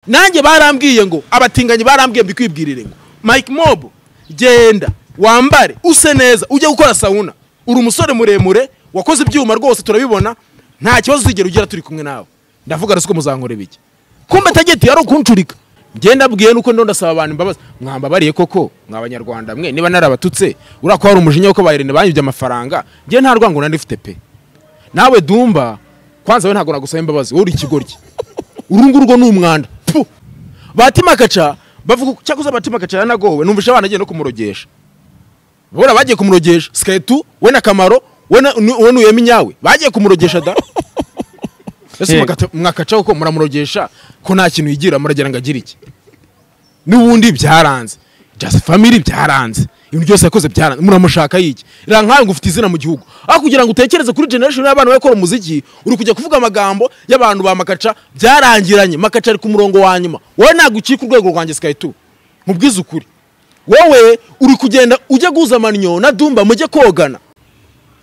nanjye barambwiye ngo abatinganyi barambwiye mbikwibwirire ngo mike mob genda wambare use neza ujye gukora sawuna uri umusore muremure wakoze ibyuma rwose turabibona nta kibazo uzigera ugira turi kumwe nawe ndavuga rero siko muzankore bike kumbe tageti yari ukuncurika ngenda abwiye nuko ndo ndasaba abantu imbabazi mwambabariye koko mw'abanyarwanda mwe niba narabatutse uriya ko hari umujinya wo ko bayirinde banyibye amafaranga njye nta rwango nari mfite pe nawe dumba kwanza we ntabwo nagusaba imbabazi wowe uri ikigoryi uru nguru rwo ni umwanda Pfu! batima kaca bavuga ko cyakoze batima kaca yaranagowe numvise abana agiye no kumurogesha bora bagiye kumurogesha siketu we na kamaro we na nu- we nuyemi nyawe bagiye kumurogesha da ese Yego. mwakata- mwakaca kuko muramurogesha ko nta kintu yigira muragira ngo agire iki n'ubundi byaranze just family byaranze ibintu byose yakoze byaranze muramushaka yiki rero nkawe ngo ufite izina mu gihugu aho kugira ngo utekereze kuri generation y'abantu bari gukora umuziki uri kujya kuvuga amagambo y'abantu ba makaca byarangiranye makaca ari ku murongo wa nyuma wowe ntabwo ukika urwego rwanjye sky two mubwize ukuri wowe uri kugenda ujya guhuza amaniyo na dumba mujye kogana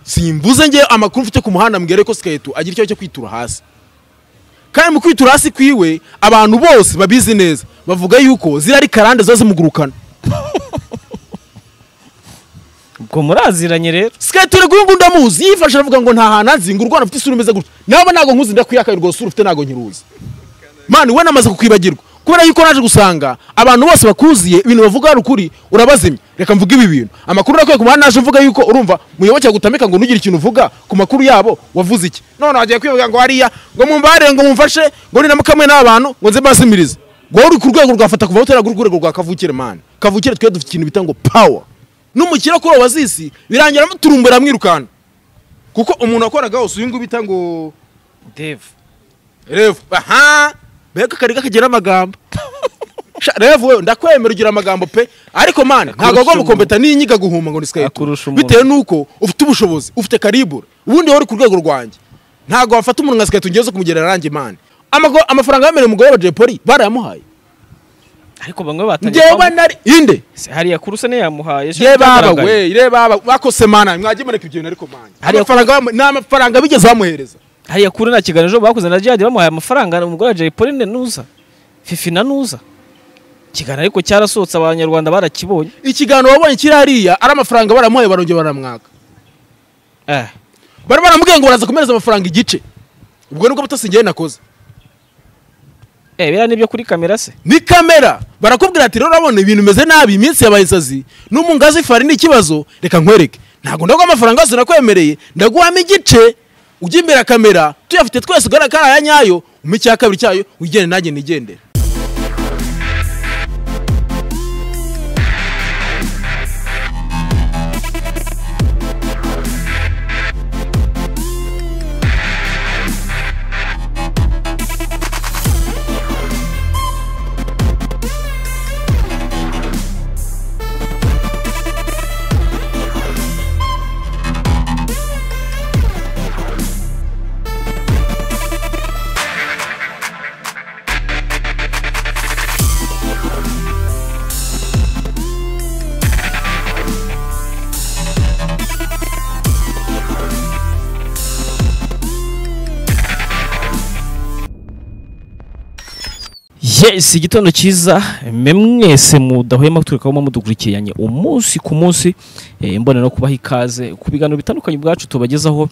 simvuze ngewe amakuru mfite ku muhanda mbwire ko sky two agira ikibazo cyo kwitura hasi kandi mu kwitura hasi kwiwe abantu bose babizi neza bavuga yuko ziriya ari karande ziba zimugurukana ubwo muraziranye rero siketi uri guhunga undi amuzi yifashe aravuga ngo nta hantu azinga urwana ufite isura imeze gutya naba ntabwo nkuzi ndakuyakaye rwose uru ufite ntabwo nyiruzi mani we namaze kukwibagirwa kubera yuko naje gusanga abantu bose bakuziye ibintu bavuga hari ukuri urabazimya reka mvuge ibi bintu amakuru nakwiye ku muhanda naje mvuga yuko urumva muyoboke agutamika ngo ntugire ikintu uvuga ku makuru yabo wavuze iki none wagiye kwivuga ngo hariya ngo mumbare ngo mumfashe ngo ninamukamwe n'abantu ngo nze mbazimirize ngo uri ku rwego rwafata kuva aho utari ku rwego rwa kavukire mani kavukire twe dufite ikintu bita ngo pawa n'umukire kuri wazisi birangira muturumbura mwirukanka kuko umuntu wakoraga hose uyu nguyu bita ngo deve revu aha mbega kari kagira amagambo Sha, revu wewe ndakwemera ugira amagambo pe ariko mani ntabwo agomba umuntu. gukompeta n'inyiga guhuma ngo ni Akurusha sikayiti umuntu. bitewe n'uko ufite ubushobozi ufite karibure ubundi wowe uri ku rwego rwanjye ntabwo wafata umuntu nka sikayiti ungeze kumugerera rangi mani Amago- amafaranga yemerewe umugore wa Jay Polly barayamuhaye ariko bamwe batangiye njyewe kwamamaza. nari inde Se, hariya kuruse niyo yamuhaye ejo ye baba byagaragaye. we ye baba bakose mana mwagiye mureka ibyo bintu ariko mani Hariya- amafaranga bamu- ni amafaranga bigeze bamuhereza hariya kuri na kiganiro ejo bakoze na jihadi bamuhaye amafaranga umugore wa jay pauline nuza fifi na nuza ikiganiro ariko cyarasohotse abanyarwanda barakibonye ikiganiro wabonye kiri hariya ari amafaranga baramuhaye barongera baramwaka eh bari baramubwiye ngo baraza kumereza amafaranga igice ubwo nibwo butasi njyewe nakoze eh biriya nibyo kuri kamera se ni kamera barakubwira ati rero urabona ibintu bimeze nabi iminsi yabaye isazi n'umungazi fari ni ikibazo reka nkwereke ntabwo ndaguha amafaranga yose nakwemereye ndaguhamo igice ujya imbere ya kamera tuyafite twese ugaragara ko ari aya nyayo umpe icya kabiri cyayo wigende nanjye nigendere yes igitondo cyiza mwe mwese mudahwema turikamo mudukurikiranye umunsi ku munsi eh, mbona no kubaha ikaze ku biganiro bitandukanye ubwacu tubagezaho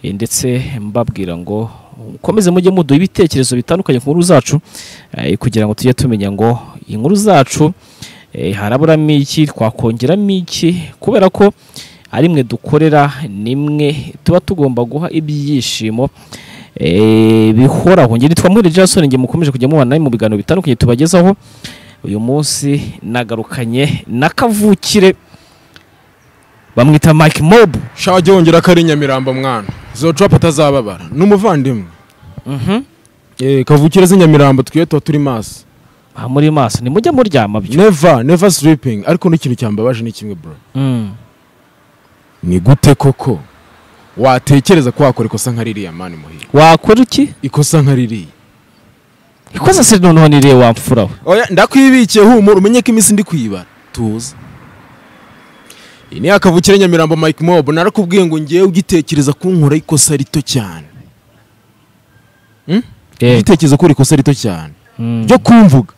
eh, ndetse mbabwira ngo mukomeze mujye muduha ibitekerezo bitandukanye ku nkuru zacu eh, kugira ngo tujye tumenya ngo inkuru zacu eh, haraburamo iki twakongeramo iki kubera ko ari mwe dukorera nimwe tuba tugomba guha ibyishimo eh, bihoraho nge nitwa Muhire Jason nge mukomeje kujya mubana namwe mu biganiro bitandukanye tubagezaho uyu munsi nagarukanye na kavukire bamwita Mike Mob shawa jya wongera ko ari nyamirambo mwana zocuwapa atazababara ni umuvandimwe Eh, kavukire z'i nyamirambo twiye tuba turi maso aha muri maso nimujya muryama byo neva neva sleeping ariko n'ikintu cyambabaje ni kimwe bro Mm. ni gute koko watekereza ko wakora ikosa nka ririya mani muhira wakora iki ikosa nka ririya ikosa se noneho niriye wamfura we oya ndakwibikiye humura umenye ko iminsi ndi kuyibara tuza iyi ni yakavukire nyamirambo mike mob narakubwiye ngo ngewe ugitekereza kunkora ikosa rito cyane Eh, ugitekereza ko ikosa rito cyane ryo kumvuga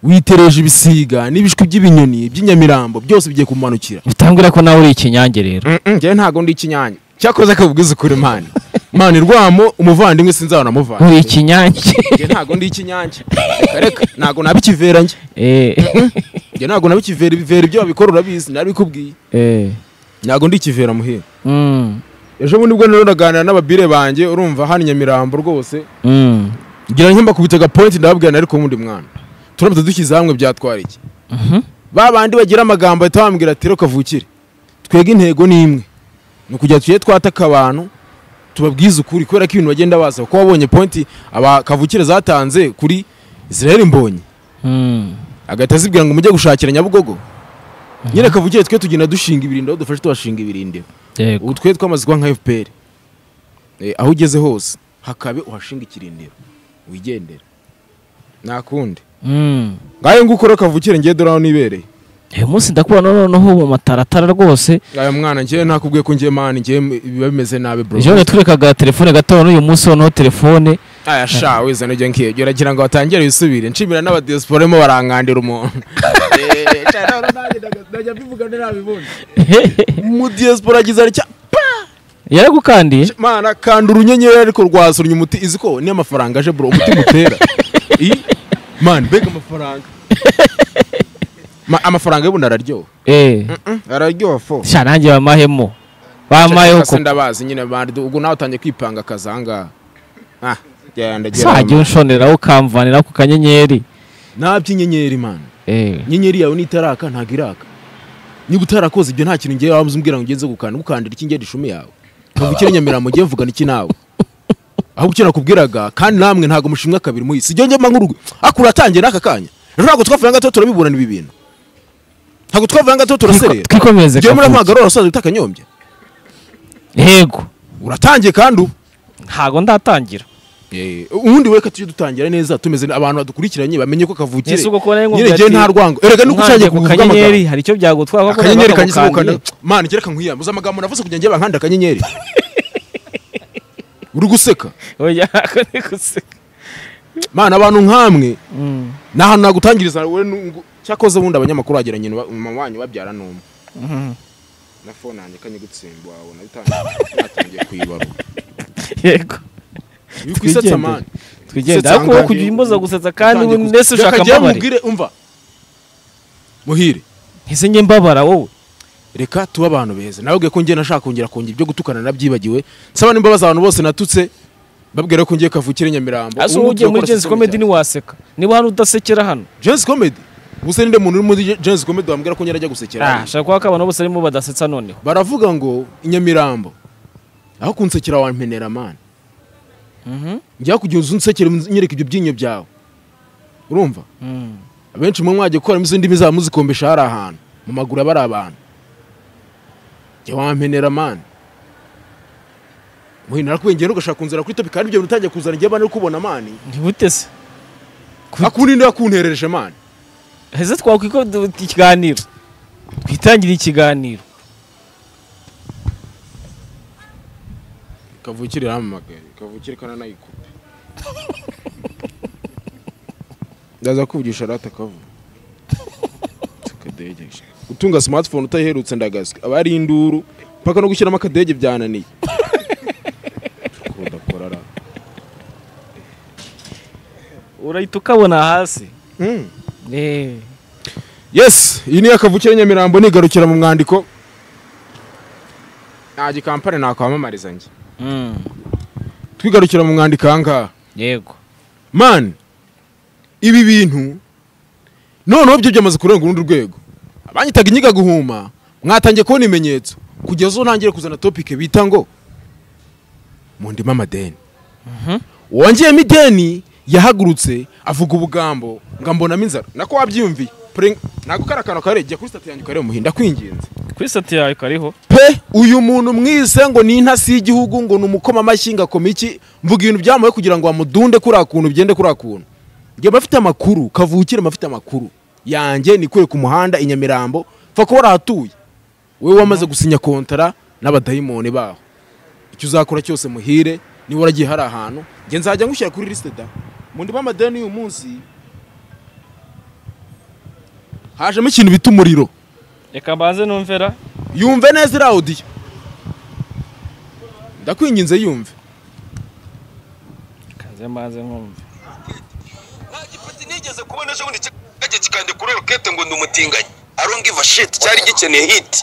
witereje ibisiga n'ibishwi by'ibinyoni by'inyamirambo byose bigiye kumanukira bitangwira ko nawe uri ikinyange rero njyewe ntabwo ndi ikinyanya cyakoze akabubwiza ukuri imana imana irwamo umuvandimwe sinzabona uri amuvandimwe ikinyange njye ntabwo ndi ikinyange reka reka ntabwo naba ikivera njye Eh, njye ntabwo naba ikivera ibivera ibyo babikora urabizi narabikubwiye eh, ntabwo ndi ikivera muhira mm, ejo bundi bwo nari naganira n'ababire banjye urumva hano i nyamirambo rwose mm, ngira nkemba kubita agapointi ndababwira nari kumwe undi mwana turamutse dushyize hamwe byatwara iki mhm, ba bandi bagira amagambo ahita bambwira ati reka vukire twebwe intego ni imwe ni ukugira tujye twataka abantu tubabwize ukuri kubera ko ibintu bagenda baza kuko wabonye pointi aba kavukire zatanze kuri israel mbonyi mm, agahita azibwira ngo mujye gushakira nyabugogo nyine kavukire twe tugenda dushinga ibirindiro aho dufashe tubashinga ibirindiro yego ubu twe twamaze kuba nka fpr Eh, aho ugeze hose hakabe uhashinga ikirindiro wigendera nta kundi mm. ngayo nguko rero kavukire ngiye dore aho nibereye uyu munsi ndakubona noneho mu mataratara rwose aya mwana njyewe nakubwiye ko ngiye mani njyewe biba bimeze nabi bro ejo yatwerekaga telefone gato n'uyu munsi noneho telefone aya sha wize nujya nkiyegera uragira ngo batangire bisubire nshimira n'abadiyaspora barimo barankandira umuntu Eh, sha, none nanjye ndaga- ndajya mbivuga ntirabibundi umudiyasipora agize ari cya- yaragukandiye mana kanda urunyenyeri ariko rwasunnye umuti izi ko niyo amafaranga aje bro umutima utera I, man mbega amafaranga Ma- amafaranga y'ubundi araryoha eh Mm, araryoha fo sha nanjye bamahemo bamayeho Shaka se ko ndabazi nyine bandi ubwo nawe utangiye kwipanga akazi ahangaha ah genda sajya gera unshoneraho ukamvanira ku kanyenyeri nta by'inyenyeri man eh inyenyeri yawe nitaraka ntabwo iraka niba utarakoze ibyo nta kintu ngewe waba umbwira ngo ugenze gukanda gukandira iki ngende ishumi yawe ntabwo ukiri nyamirambo ugiye mvugana iki nawe ahubwo icyo nakubwiraga kandi namwe ntabwo mushimwa kabiri muyi si ibyo ngema nk'urugo ariko uratangiye n'aka kanya rero ntabwo twavuye ngato turabiburana ibi bintu ntabwo twavuye ngato turaserera twikomeze ngewe muri Kavuze. mpagarora urasoza utakanyombye yego uratangiye kandi ubu ntago ndatangira Eh, ubundi we tujye dutangira neza tumeze ne- abantu badukurikiranye bamenye ko kavukire Yesu kuko nayo nyine nkubwira njyewe ati, nta rwango erega nuko ushanje nkanjye ku kuvuga kanyenyeri amagambo hari icyo byagutwara kuko akanyenyeri nawe kangize ntago gukanda mana ngera kankwiyamuza amagambo navuze kugira ngo bankanda akanyenyeri uri guseka ukandiye. Oya, ako ni guseka. mana abantu nk'amwe Mm, ni ahantu nagutangiriza wowe n'ungu- cyakoze bundi abanyamakuru wagira nyina uba- mama wanyu babyara n'umwe mhm. na fone yanjye kanye gutsimba wabona bitangiye natangiye kuyibarura yego uri kwisetsa mani twigenda Gusetsa ariko wowe ahangaha. kujya umboza gusetsa kandi Utangiye ubu guse- nese ushaka Reka njyewe mbabare nkubwire, umva muhire ese njye mbabara wowe reka tube abantu beza nababwiye ko ngiye nashaka kongera kongera ibyo gutukana nabyibagiwe nsaba n'imbabazi abantu bose natutse babwira ko ngiye kavukire nyamirambo ase Ubu uba ugiye muri turakora jensi system komedi cyane. ntiwaseka niba hari udasekera hano Jazz comedy gusa ninde muntu uri muri jensi komedi wambwira ko nyirajya gusekera Ah, shaka kuba ko abantu bose barimo badasetsa noneho baravuga ngo inyamirambo aho kunsekera wampenera mani Mhm. njya kugira uzi unsekere nyereka ibyo byinyo byawe urumva Mm. abenshi mwe mwagiye gukoramo izo ndimi zaba muzikombesha hari ahantu mu maguru aba ari abantu jya wampenera mani muhindura kwengera ugashaka kunzira kuri topi kandi ibyo bintu utangiye kuzana igihe abandi bari kubona mani ntibutese akundi niba kunterereje mani heze twakwiko ikiganiro twitangire ikiganiro kavukire iramamagaye kavukire kananayikupe ndaza kuvugisha rata kavu akadegeje gutunga smartphone utayiherutse ndagazwe aba ari induru mpaka no gushyiramo akadege byananiye udakora ra urahita ukabona hasi Mm. Eh, yes iyi ni akavukire nyamirambo nigarukira mu mwandiko nta gikampani nakwamamariza njye mm, twigarukira mu mwandiko ahangaha yego man ibi bintu noneho byo byamaze kurenga urundi rwego abanyitaga inyiga guhuma mwatangiye kubona ibimenyetso kugeza uwo ntangire kuzana topike bita ngo mu ndima amadeni wongeyemo ideni yahagurutse avuga ubugambo ngo mbonamo inzara nako wabyiyumviye Pre- ntabwo kari akantu kare jya kuri sitati yanjye ukareba muhinda kwingenza kuri sati yawe kariho pe uyu muntu mwise ngo ni intasi y'igihugu ngo ni umukoma amashyi ngo akoma iki mvuga ibintu byamuwe kugira ngo bamudunde kuriya kuntu byende kuriya kuntu njye mba mfite amakuru kavukire mba mfite amakuru yanjye nikure ku muhanda i nyamirambo pfa kuba urahatuye wowe wamaze gusinya kontara n'abadayimoni baho icyo uzakora cyose muhire niba waragiye hari ahantu njye nzajya ngushyira kuri lisite da mu ndiba amadeni y'uyu munsi hajemo ikintu bita umuriro reka mbanze numvera yumve neza iriya odiyo ndakwinginze yumve kanze mbanze nkumve nta gipaki nigeze kubona ejo bundi kikajya kikandikura rokete ngo ndi umutinganyi aronga iva shiti cyari gikeneye hiti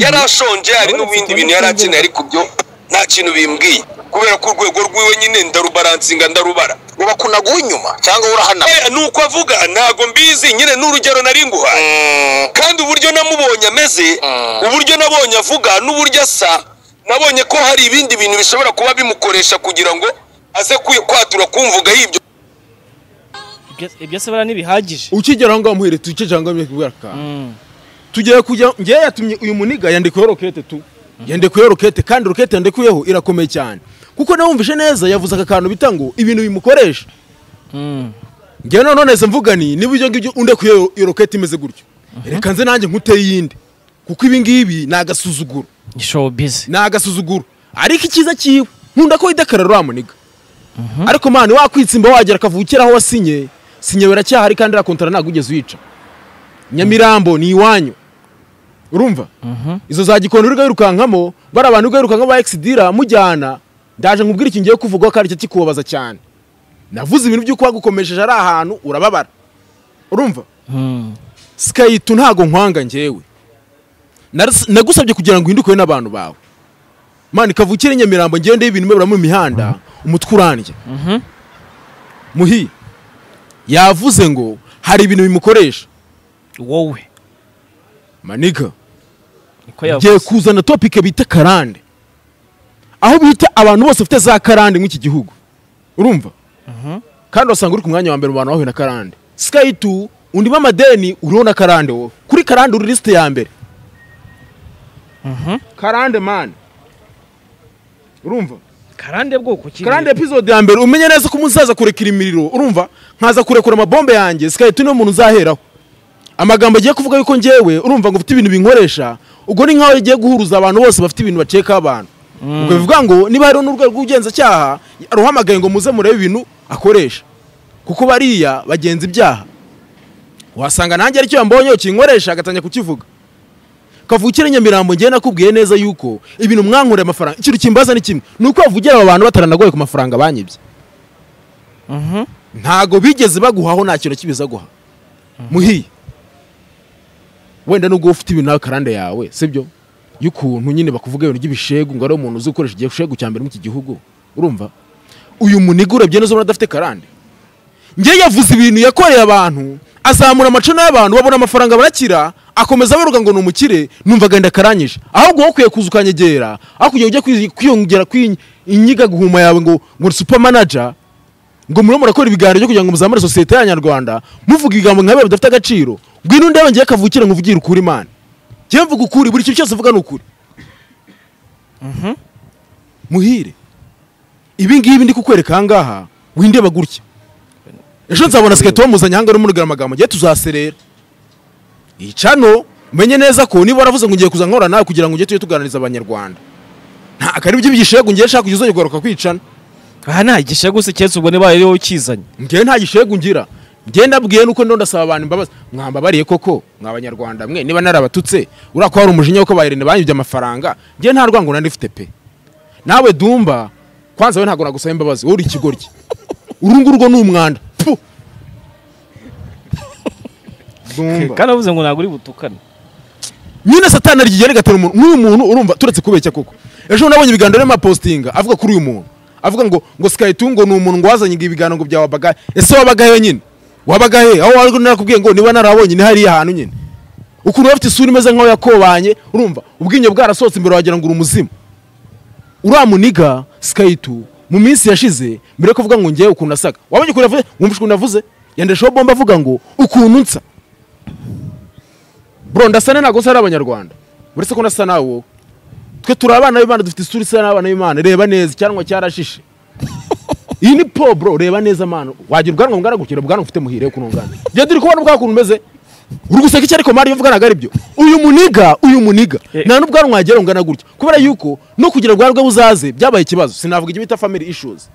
yari ashonje hari n'ibindi bintu yari akeneye ariko byo nta kintu bimbwiye kubera ko urwego rwiwe nyine ndarubaransinga ndarubara uba kunaguwe inyuma cyangwa urahanamye Eh, ni uko avuga ntago mbizi nyine ni urugero nari nguhaye kandi uburyo namubonye ameze uburyo nabonye avuga n'uburyo asa nabonye ko hari ibindi bintu bishobora kuba bimukoresha kugira ngo aze kwi- kwatura kumvuga y'ibyo ibyo se bariya ntibihagije ukigera aho ngaho muhere tuce cyangwa mwe kubwira ka Mm. tugiye kujya ngewe yatumye uyu muniga yandikuyeho rokete tu yandikuyeho rokete kandi rokete yandikuyeho irakomeye cyane kuko nawumvishe neza yavuze aka kantu bita ngo ibintu bimukoresha Mm. ngewe noneho neza mvuga ni niba ibyo ngibyo undekuyeho iyo rokete imeze gutyo reka nze nanjye nkuteye iyindi kuko ibi ngibi ni agasuzuguro ni showbiz ni agasuzuguro ariko icyiza cyiwe nkunda ko widekarara uriya muniga ariko mani wakwitsimba wagera akavukira aho wasinye sinye biracyahari kandi irakontara ntabwo ugeze uyica nyamirambo ni iwanyu urumva izo za gikondo uriga wirukankamo bari abantu uriga wirukankamo ba egisidira mujyana ndaje nkubwire iki ngiye kuvuga ko ari cyo kikubabaza cyane navuze ibintu by'uko wagukomesheje ari ahantu urababara urumva Mm. sikayitu ntago nkwanga ngewe Naras- nagusabye kugira ngo uhindukwe n'abantu bawe mani kavukire nyamirambo ngende y'ibintu mwe mu mihanda umutwe urandya muhi yavuze ngo hari ibintu bimukoresha wowe maniga niko ngiye yavuze kuzana topike bita karande aho bita abantu bose bafite za karande nk'iki gihugu urumva kandi wasanga uri ku mwanya wa mbere mu bantu bahuye na karande sikayi tu undi b'amadeni uriho na karande wowe kuri karande uri lisite ya mbere karande mani urumva karande bwoko ki karande episode ya mbere umenye neza ko umuzaza kurekera imiriro urumva nkaza kurekura amabombe yanjye sikahita uno muntu uzaheraho amagambo agiye kuvuga yuko ngewe urumva ngo ufite ibintu binkoresha ubwo ni nkaho yagiye guhuruza abantu bose bafite ibintu bacekaho abantu ubwo bivuga ngo niba hariho n'urwego rw'ubugenzacyaha aruhamagaye ngo muze murebe ibintu akoresha kuko bariya bagenza ibyaha wasanga nanjye aricyo yambonyeho kinkoresha agatangira kukivuga kavukire nyamirambo ngewe nakubwiye neza yuko ibintu mwankoreye amafaranga ikintu kimbaza ni kimwe ni uko bavugira aba bantu bataranagoye ku mafaranga banyibye ntago bigeze baguhaho nta kintu kibizaguha muhiye wenda nubwo ufite ibintu nawe karande yawe sibyo y'ukuntu nyine bakuvuga ibintu by'ibishegu ngo ari umuntu uzi gukoresha igishegu cya mbere mu iki gihugu urumva uyu muniga urebye neza ubona adafite karande njye yavuze ibintu yakoreye abantu azamura amacana y'abantu babona amafaranga barakira akomeza abaruga ngo ni umukire numva agahinda karanyije ahubwo wowe ukwiye kuza ukanyegera aho kugira ngo ujye kwi- kwiyongera kwinyiga guhuma yawe ngo ngo uri super manager ngo murimo murakora ibiganiro byo kugira ngo muzamure sosiyete y'abanyarwanda muvuga ibigambo nka biriya bidafite agaciro ngwino ndebe ngiye kavukire ngo uvugire ukuri imana njyewe mvuga ukuri buri kintu cyose uvuga ni ukuri muhire ibi ngibi ndi kukwereka aha ngaha windeba gutya ejo nzabona siketi wamuzanye aha ngaha urimo amagambo ngiye tuzaserera iyi cano umenye neza ko niba waravuze ngo ngiye kuza nkora nawe kugira ngo ujye tujye tuganiriza abanyarwanda nta akari by'ibyishego ngiye nshaka kujya uzagaruka kwicana aha nta gishya gusa keretse ubwo niba ariwe ukizanye ngewe nta gishegu ngira ngewe ndabwiye nuko ndo ndasaba abantu imbabazi mwambabariye koko mwa abanyarwanda mwe niba narabatutse uriya ko hari umujinya wo ko bayirinde banyibye amafaranga ngewe nta rwango nari mfite pe nawe dumba kwanza we ntabwo nagusaba imbabazi wowe uri ikigoryi uru nguru rwo ni umwanda Pfu! Dumba. kandi avuze ngo ntabwo uri butukane nyine satani arigigera rigatera umuntu nk'uyu muntu urumva turetse kubeshya koko ejo nabonye ibiganiro n'amapositinga avuga kuri uyu muntu avuga ngo ngo sikaritu ngo ni umuntu ngo wazanye ngo ibiganiro ngo bya wabagahe ese wabagahe nyine wabagahe aho wari narakubwiye ngo niba narabonye ni hariya hantu nyine ukuntu bafite isura imeze nk'aho yakobanye urumva ubwinyo bwarasohotse imbere wagira ngo uri umuzimu uriya muniga sikaritu mu minsi yashize mbere yo kuvuga ngo ngewe ukuntu asaga wabonye ukuntu yavuze wumva ukuntu yavuze yandeshaho bomba avuga ngo ukuntu nsa bro ndasane ntabwo nsa n'abanyarwanda uretse ko nasa nawe wowe twe turi abana b'imana dufite isura isa n'abana b'imana reba neza icyanwa cyarashishe iyi ni po bro reba neza mana wagira ubwanwa bungana gukira ubwanwa ufite muhire ukuntu bungana njye turi kubona bwa kuntu umeze uri guseka iki ariko mari iyo mvuga ntabwo ari byo uyu muniga uyu muniga Eh. nta n'ubwanwa wagera bungana gutya kubera yuko no kugira ubwanwa bwe buzaze byabaye ikibazo sinavuga ibyo bita family issues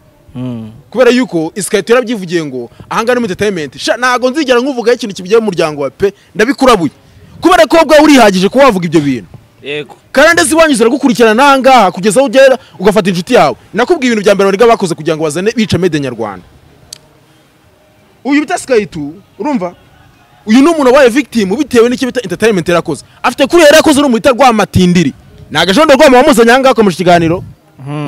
kubera yuko isikariye yarabyivugiye ngo ahangaha ni mu entertainment sha ntabwo nzigera nkuvugaho ikintu kivuye mu muryango wa pe ndabikurabuye kubera ko ubwawe urihagije kuba wavuga ibyo bintu yego kandi ndetse iwanyu ziragukurikirana ahangaha kugeza aho ugera ugafata inshuti yawe nakubwiye ibintu bya mbere bariga bakoze kugira ngo bazane bica mede nyarwanda uyu bita sikaritu urumva uyu ni umuntu wabaye victim bitewe n'icyo bita entertainment yarakoze afite kuri yari yarakoze urumwita rwamatindiri ni agajondo rwama wamuzanye ahangaha akomeje ikiganiro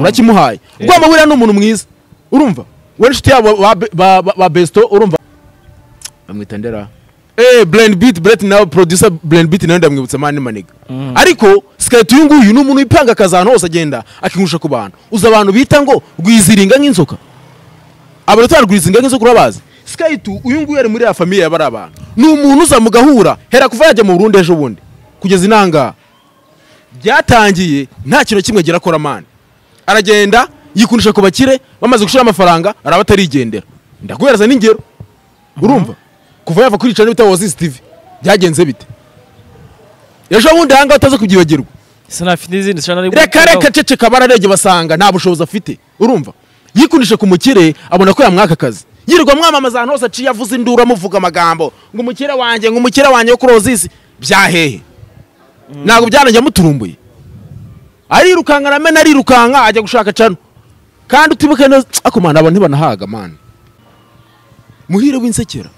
urakimuhaye rwama buriya ni umuntu mwiza urumva we n'inshuti yabo ba- ba- ba- ba besito urumva bamwita ndera eh blend beat bret nawe producer blend beat nawe ndamwibutsa mani maniga ariko sikaritu uyu nguyu ni umuntu wipanga akazi ahantu hose agenda akingusha ku bantu uzi abantu bita ngo rwiziringa nk'inzoka abarotari rwizinga nk'izo kuri bazi sikaritu uyu nguyu ari muri ya famiye y'abari abantu ni umuntu uza mugahura hera kuva yajya mu burundi ejo bundi kugeza inanga byatangiye nta kintu kimwe agera akora mani aragenda yikunisha ku bakire bamaze gushira amafaranga araba atarigendera ndaguhereza n'ingero urumva kuva yava kuri icana bita wazisi tivi byagenze bite ejo bundi ahangaha utaza kubyibagirwa sinafite n'izindi nshana ariko reka reka ceceka bararebye basanga nta bushobozi afite urumva yikunisha ku mukire abona ko yamwaka akazi yirirwa mwamamaza ahantu hose aciye avuze induru amuvuga amagambo ngo umukire wanjye ngo umukire wanjye wo kuri ozisi byahehe ntabwo byanajya muturumbuye arirukanka ramena arirukanka ajya gushaka cano kandi utibuke neza ako mana abantu ntibanahaga mani muhire w'insekera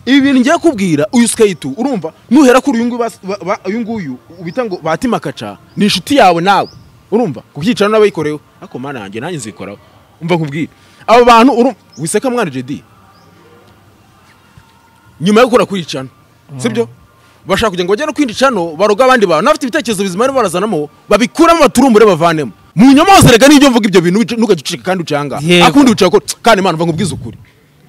ibi bintu ngiye kubwira uyu skayitu urumva nuhera kuri uyu nguyu bas- ba- ba- uyu nguyu ubita ngo batima kaca ni inshuti yawe nawe urumva ku byicaro n'abayikoreho ako mana yanjye nanjye nzikoraho umva nkubwire abo bantu urumva wiseka mwana jedi nyuma yo gukora kuri icano sibyo bashaka kugira ngo bajye no kwindi cano baroga abandi bantu n'abafite ibitekerezo bizima barimo barazanamo babikuramo baturumbure bavanemo mu nyamaza reka nibyo mvuga ibyo bintu wica- ntukagicishe kandi ucanga Yego. akundi wicara ko kandi mana mva nkubwize ukuri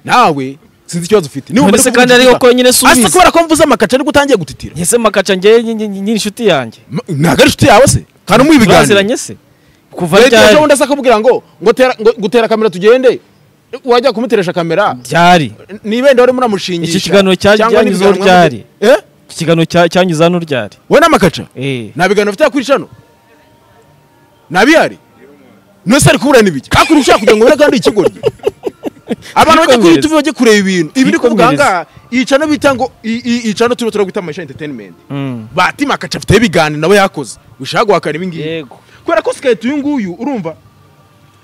nawe sinzi ikibazo ufite niba None umenya se kuvuga kandi ariyo igitaka. konyine si Asa ubizi. kubera ko mvuze amakaca ariko utangiye gutitira ese makaca njyewe ni- ni- ni ni inshuti yanjye Ma- ntabwo ari inshuti yawe se kandi umuha ibiganiro turaziranye se kuva leta ejo ryari bundi asa kubwira ngo ngo tera- ngo- gutera kamera tugende wajya kumuteresha kamera ryari ni ibendera urimo uramushingisha Iki kiganiro cya- cyangwa ni cyanyuzeho ibiganiro mwamaze- ryari? Eh? Iki kiganiro cya- cyanyuze hano ryari wowe n'amakaca Eh. nta biganiro ufite kuri cano nta bihari ntose ari kuburana ibiki hakurya ushaka kugira ngo ubone kandi ikigoryi abantu bajya kuri Yikomereze. youtube bajya kureba ibintu ibi ni kuvuga Yikomereze. ahangaha iyi cano bita ngo iyi- iyi iyi cano turimo turagwita amasha entertainment Mm. batima akaca afiteho ibiganiro nawe yakoze ushaka guhakana ibi ngibi yego kubera ko sikayiti uyu nguyu urumva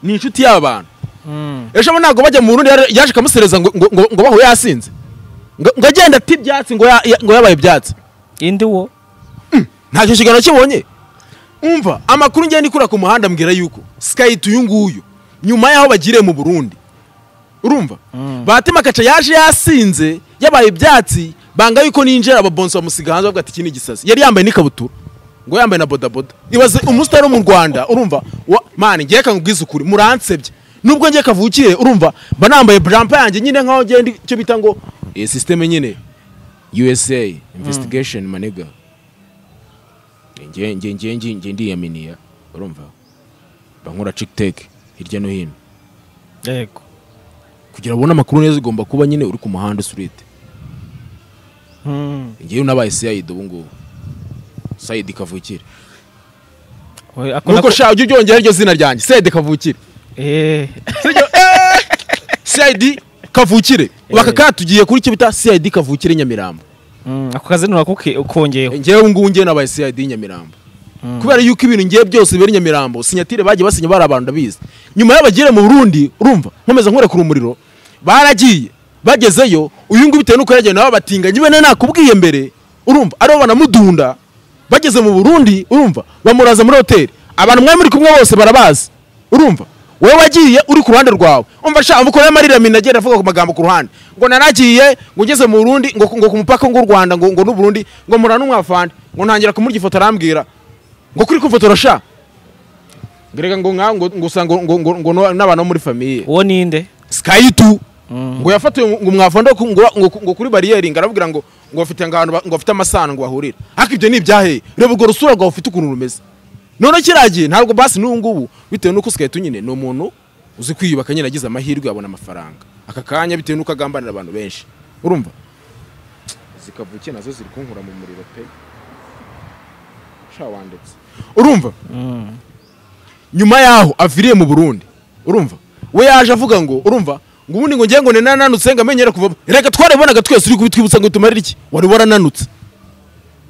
ni inshuti y'aba bantu Mm. ejo bundi ntabwo bajya mu burundi yari- yaje ikamusereza ngo ngo- ngo ngo bahuye yasinze ngo ngo agenda ati ibyatsi ngo ya- ya- ngo yabaye ibyatsi indi wo ntacyo kiganiro kibonye umva amakuru ngenda ikura ku muhanda mbwira yuko sikayiti uyu nguyu nyuma y'aho bagiriye mu burundi urumva batima kaca yaje yasinze yabaye ibyatsi banga yuko ninjira ababonsi bamusiga hanze bavuga ati iki ni igisasi yari yambaye n'ikabutura ngo yambaye na bodaboda ibaze umusitari wo mu rwanda urumva wa- mani ngiye kangubwiza ukuri muransebye nubwo ngiye kavukiye urumva mba nambaye burampa yanjye nyine nkaho ngenda icyo bita ngo iyi sisiteme nyine usa investigation manega ngiye ngiye ngiye ngiye ngiye ndiyaminiya urumva bankora cikiteke hirya no hino yego kugira ubone amakuru neza ugomba kuba nyine uri ku muhanda usurite Mm. ngewe nabaye sayidi ubu ngubu sayidi kavukire Oya, ako nuko nako- sha ujye uryongera iryo zina ryanjye sayidi kavukire Eh. sayidi kavukire baka katugiye kuri icyo bita sayidi kavukire nyamirambo Mm, ako kazi ntunakongeyeho ngewe ubu ngubu ngewe nabaye sayidi nyamirambo kubera yuko ibintu ngewe byose bibera i nyamirambo sinyatire bagiye basinya bari abantu ndabizi nyuma y'abagire mu burundi urumva nkomeza nkurekura umuriro baragiye bagezeyo uyu nguyu bitewe n'uko yagenda nawe batinganye bene nakubwiye mbere urumva aribo banamudunda bageze mu burundi urumva bamuraza muri hoteli abantu mwari muri kumwe bose barabazi urumva wowe wagiye uri ku ruhande rwawe umva sha amukoraho amarira minagera avuga ku magambo ku ruhande ngo naragiye ngo ngeze mu burundi ngo, ngo ku mupaka ngo u rwanda ngo, ngo n'uburundi ngo murana umwavande ngo ntangira kumurya ifoto arambwira ngo kuri kumfotora sha ngereka ngo nka ngo ngo usanga ngo ngo ngo no- n'abantu bo muri famiye uwo ninde skayitu ngo yafatiwe ngo mwavanda ko- ngo ngo- ngo kuri bariyeri ngo arababwira ngo ngo bafite ahantu ba- ngo bafite amasano ngo bahurira ariko ibyo ni ibyaheye reba urwo rusura rwawe ufite ukuntu rumeze none kiragiye ntabwo basi n'ubu ngubu bitewe n'uko skayitu nyine ni umuntu uzi kwiyubaka nyine agize amahirwe abona amafaranga aka kanya bitewe n'uko agambanira abantu benshi urumva zikavukiye nazo ziri kunkura mu muriro pe sha wandetse urumva nyuma yaho aviriye mu burundi urumva we yaje avuga ngo urumva ngo ubundi ngo ngiye ngo ni nananutse ngo amenyere kuvamo reka twarabibonaga twese uri kubitwibutsa ngo tumarire iki wari warananutse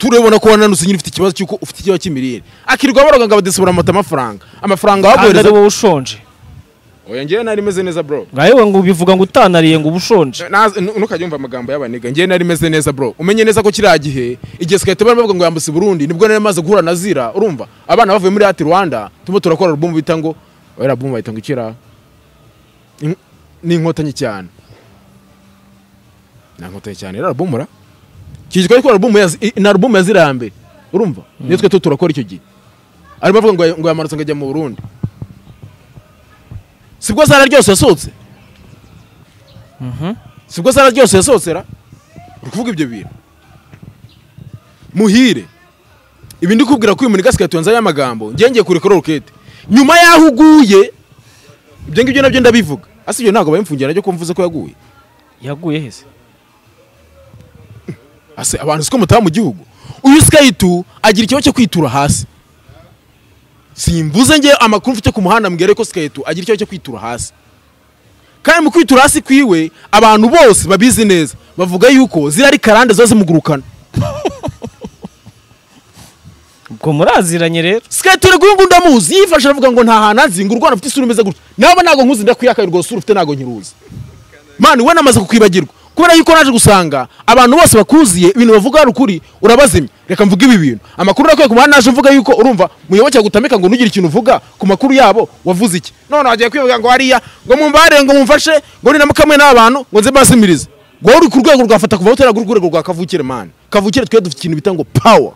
turabibona ko wananutse nyine ufite ikibazo cy'uko ufite ikibazo cy'imirire akirirwa baroga ngo abadesibura amata amafaranga amafaranga kandi ari wabohereza wowe ushonje oya ngewe nari meze neza bro nka yewe ngo ubivuga ngo utanariye ngo uba ushonje Naze- nu- ntukajya wumva amagambo y'abaniga ngewe nari meze neza bro umenye neza ko kiriya gihe igihe sigahita bavuga ngo yambutse burundi nibwo nari maze guhura na zira urumva abana bavuye muri ati rwanda turimo turakora alubumu bita ngo oya alubumu bayita ngo ikira In- ni inkotanyi cyane ni inkotanyi cyane rero alubumu ra kigizwe ariko alubumu ya Zi- i- ni alubumu ya zira ya mbere urumva niyo twe tu turakora icyo gihe arimo avuga ngo ya- ngo yamanutse ngo ajya mu burundi sibwo zara ryose yasohotse sibwo sara ryose yasohotse uri kuvuga ibyo bintu muhire ibi ndi kubwira ko uyu muntu igasigaye tuyanzaho amagambo ngiye ngiye kurekura rokete nyuma y'aho uguye ibyo ngibyo nabyo ndabivuga asi ibyo ntabwo bayimfungira nabyo ko mvuze ko yaguye yaguye hese ase abantu siko mutaha mu gihugu uyu skayitu agira ikibazo cyo kwitura hasi simvuze ngewe amakuru mfite ku muhanda mbwira ko skayitu agira ikibazo cyo kwitura hasi kandi mu kwitura hasi kwiwe abantu bose babizi neza bavuga yuko ziriya ari karande ziba zimugurukana ubwo muraziranye rero skayitu rero uyu nguyu ndamuzi yifashe aravuga ngo nta hantu azi ngo urwana mfite isura imeze gutya naba ntabwo nkuzi ndakuyakaye rwose usura ufite ntabwo nyiruzi mani we namaze kukwibagirwa kubera yuko naje gusanga abantu bose bakuziye ibintu bavuga hari ukuri urabazimya reka mvuge ibi bintu amakuru nakwiye ku muhanda naje mvuga yuko urumva muyoboke agutamika ngo ntugire ikintu uvuga ku makuru yabo wavuze iki none wagiye kwivuga ngo hariya ngo mumbare ngo mumfashe ngo ninamukamwe n'abantu ngo nze mbazimirize ngo uri ku rwego rwafata kuva utera ku rwego rwa kavukire mani kavukire twe dufite ikintu bita ngo power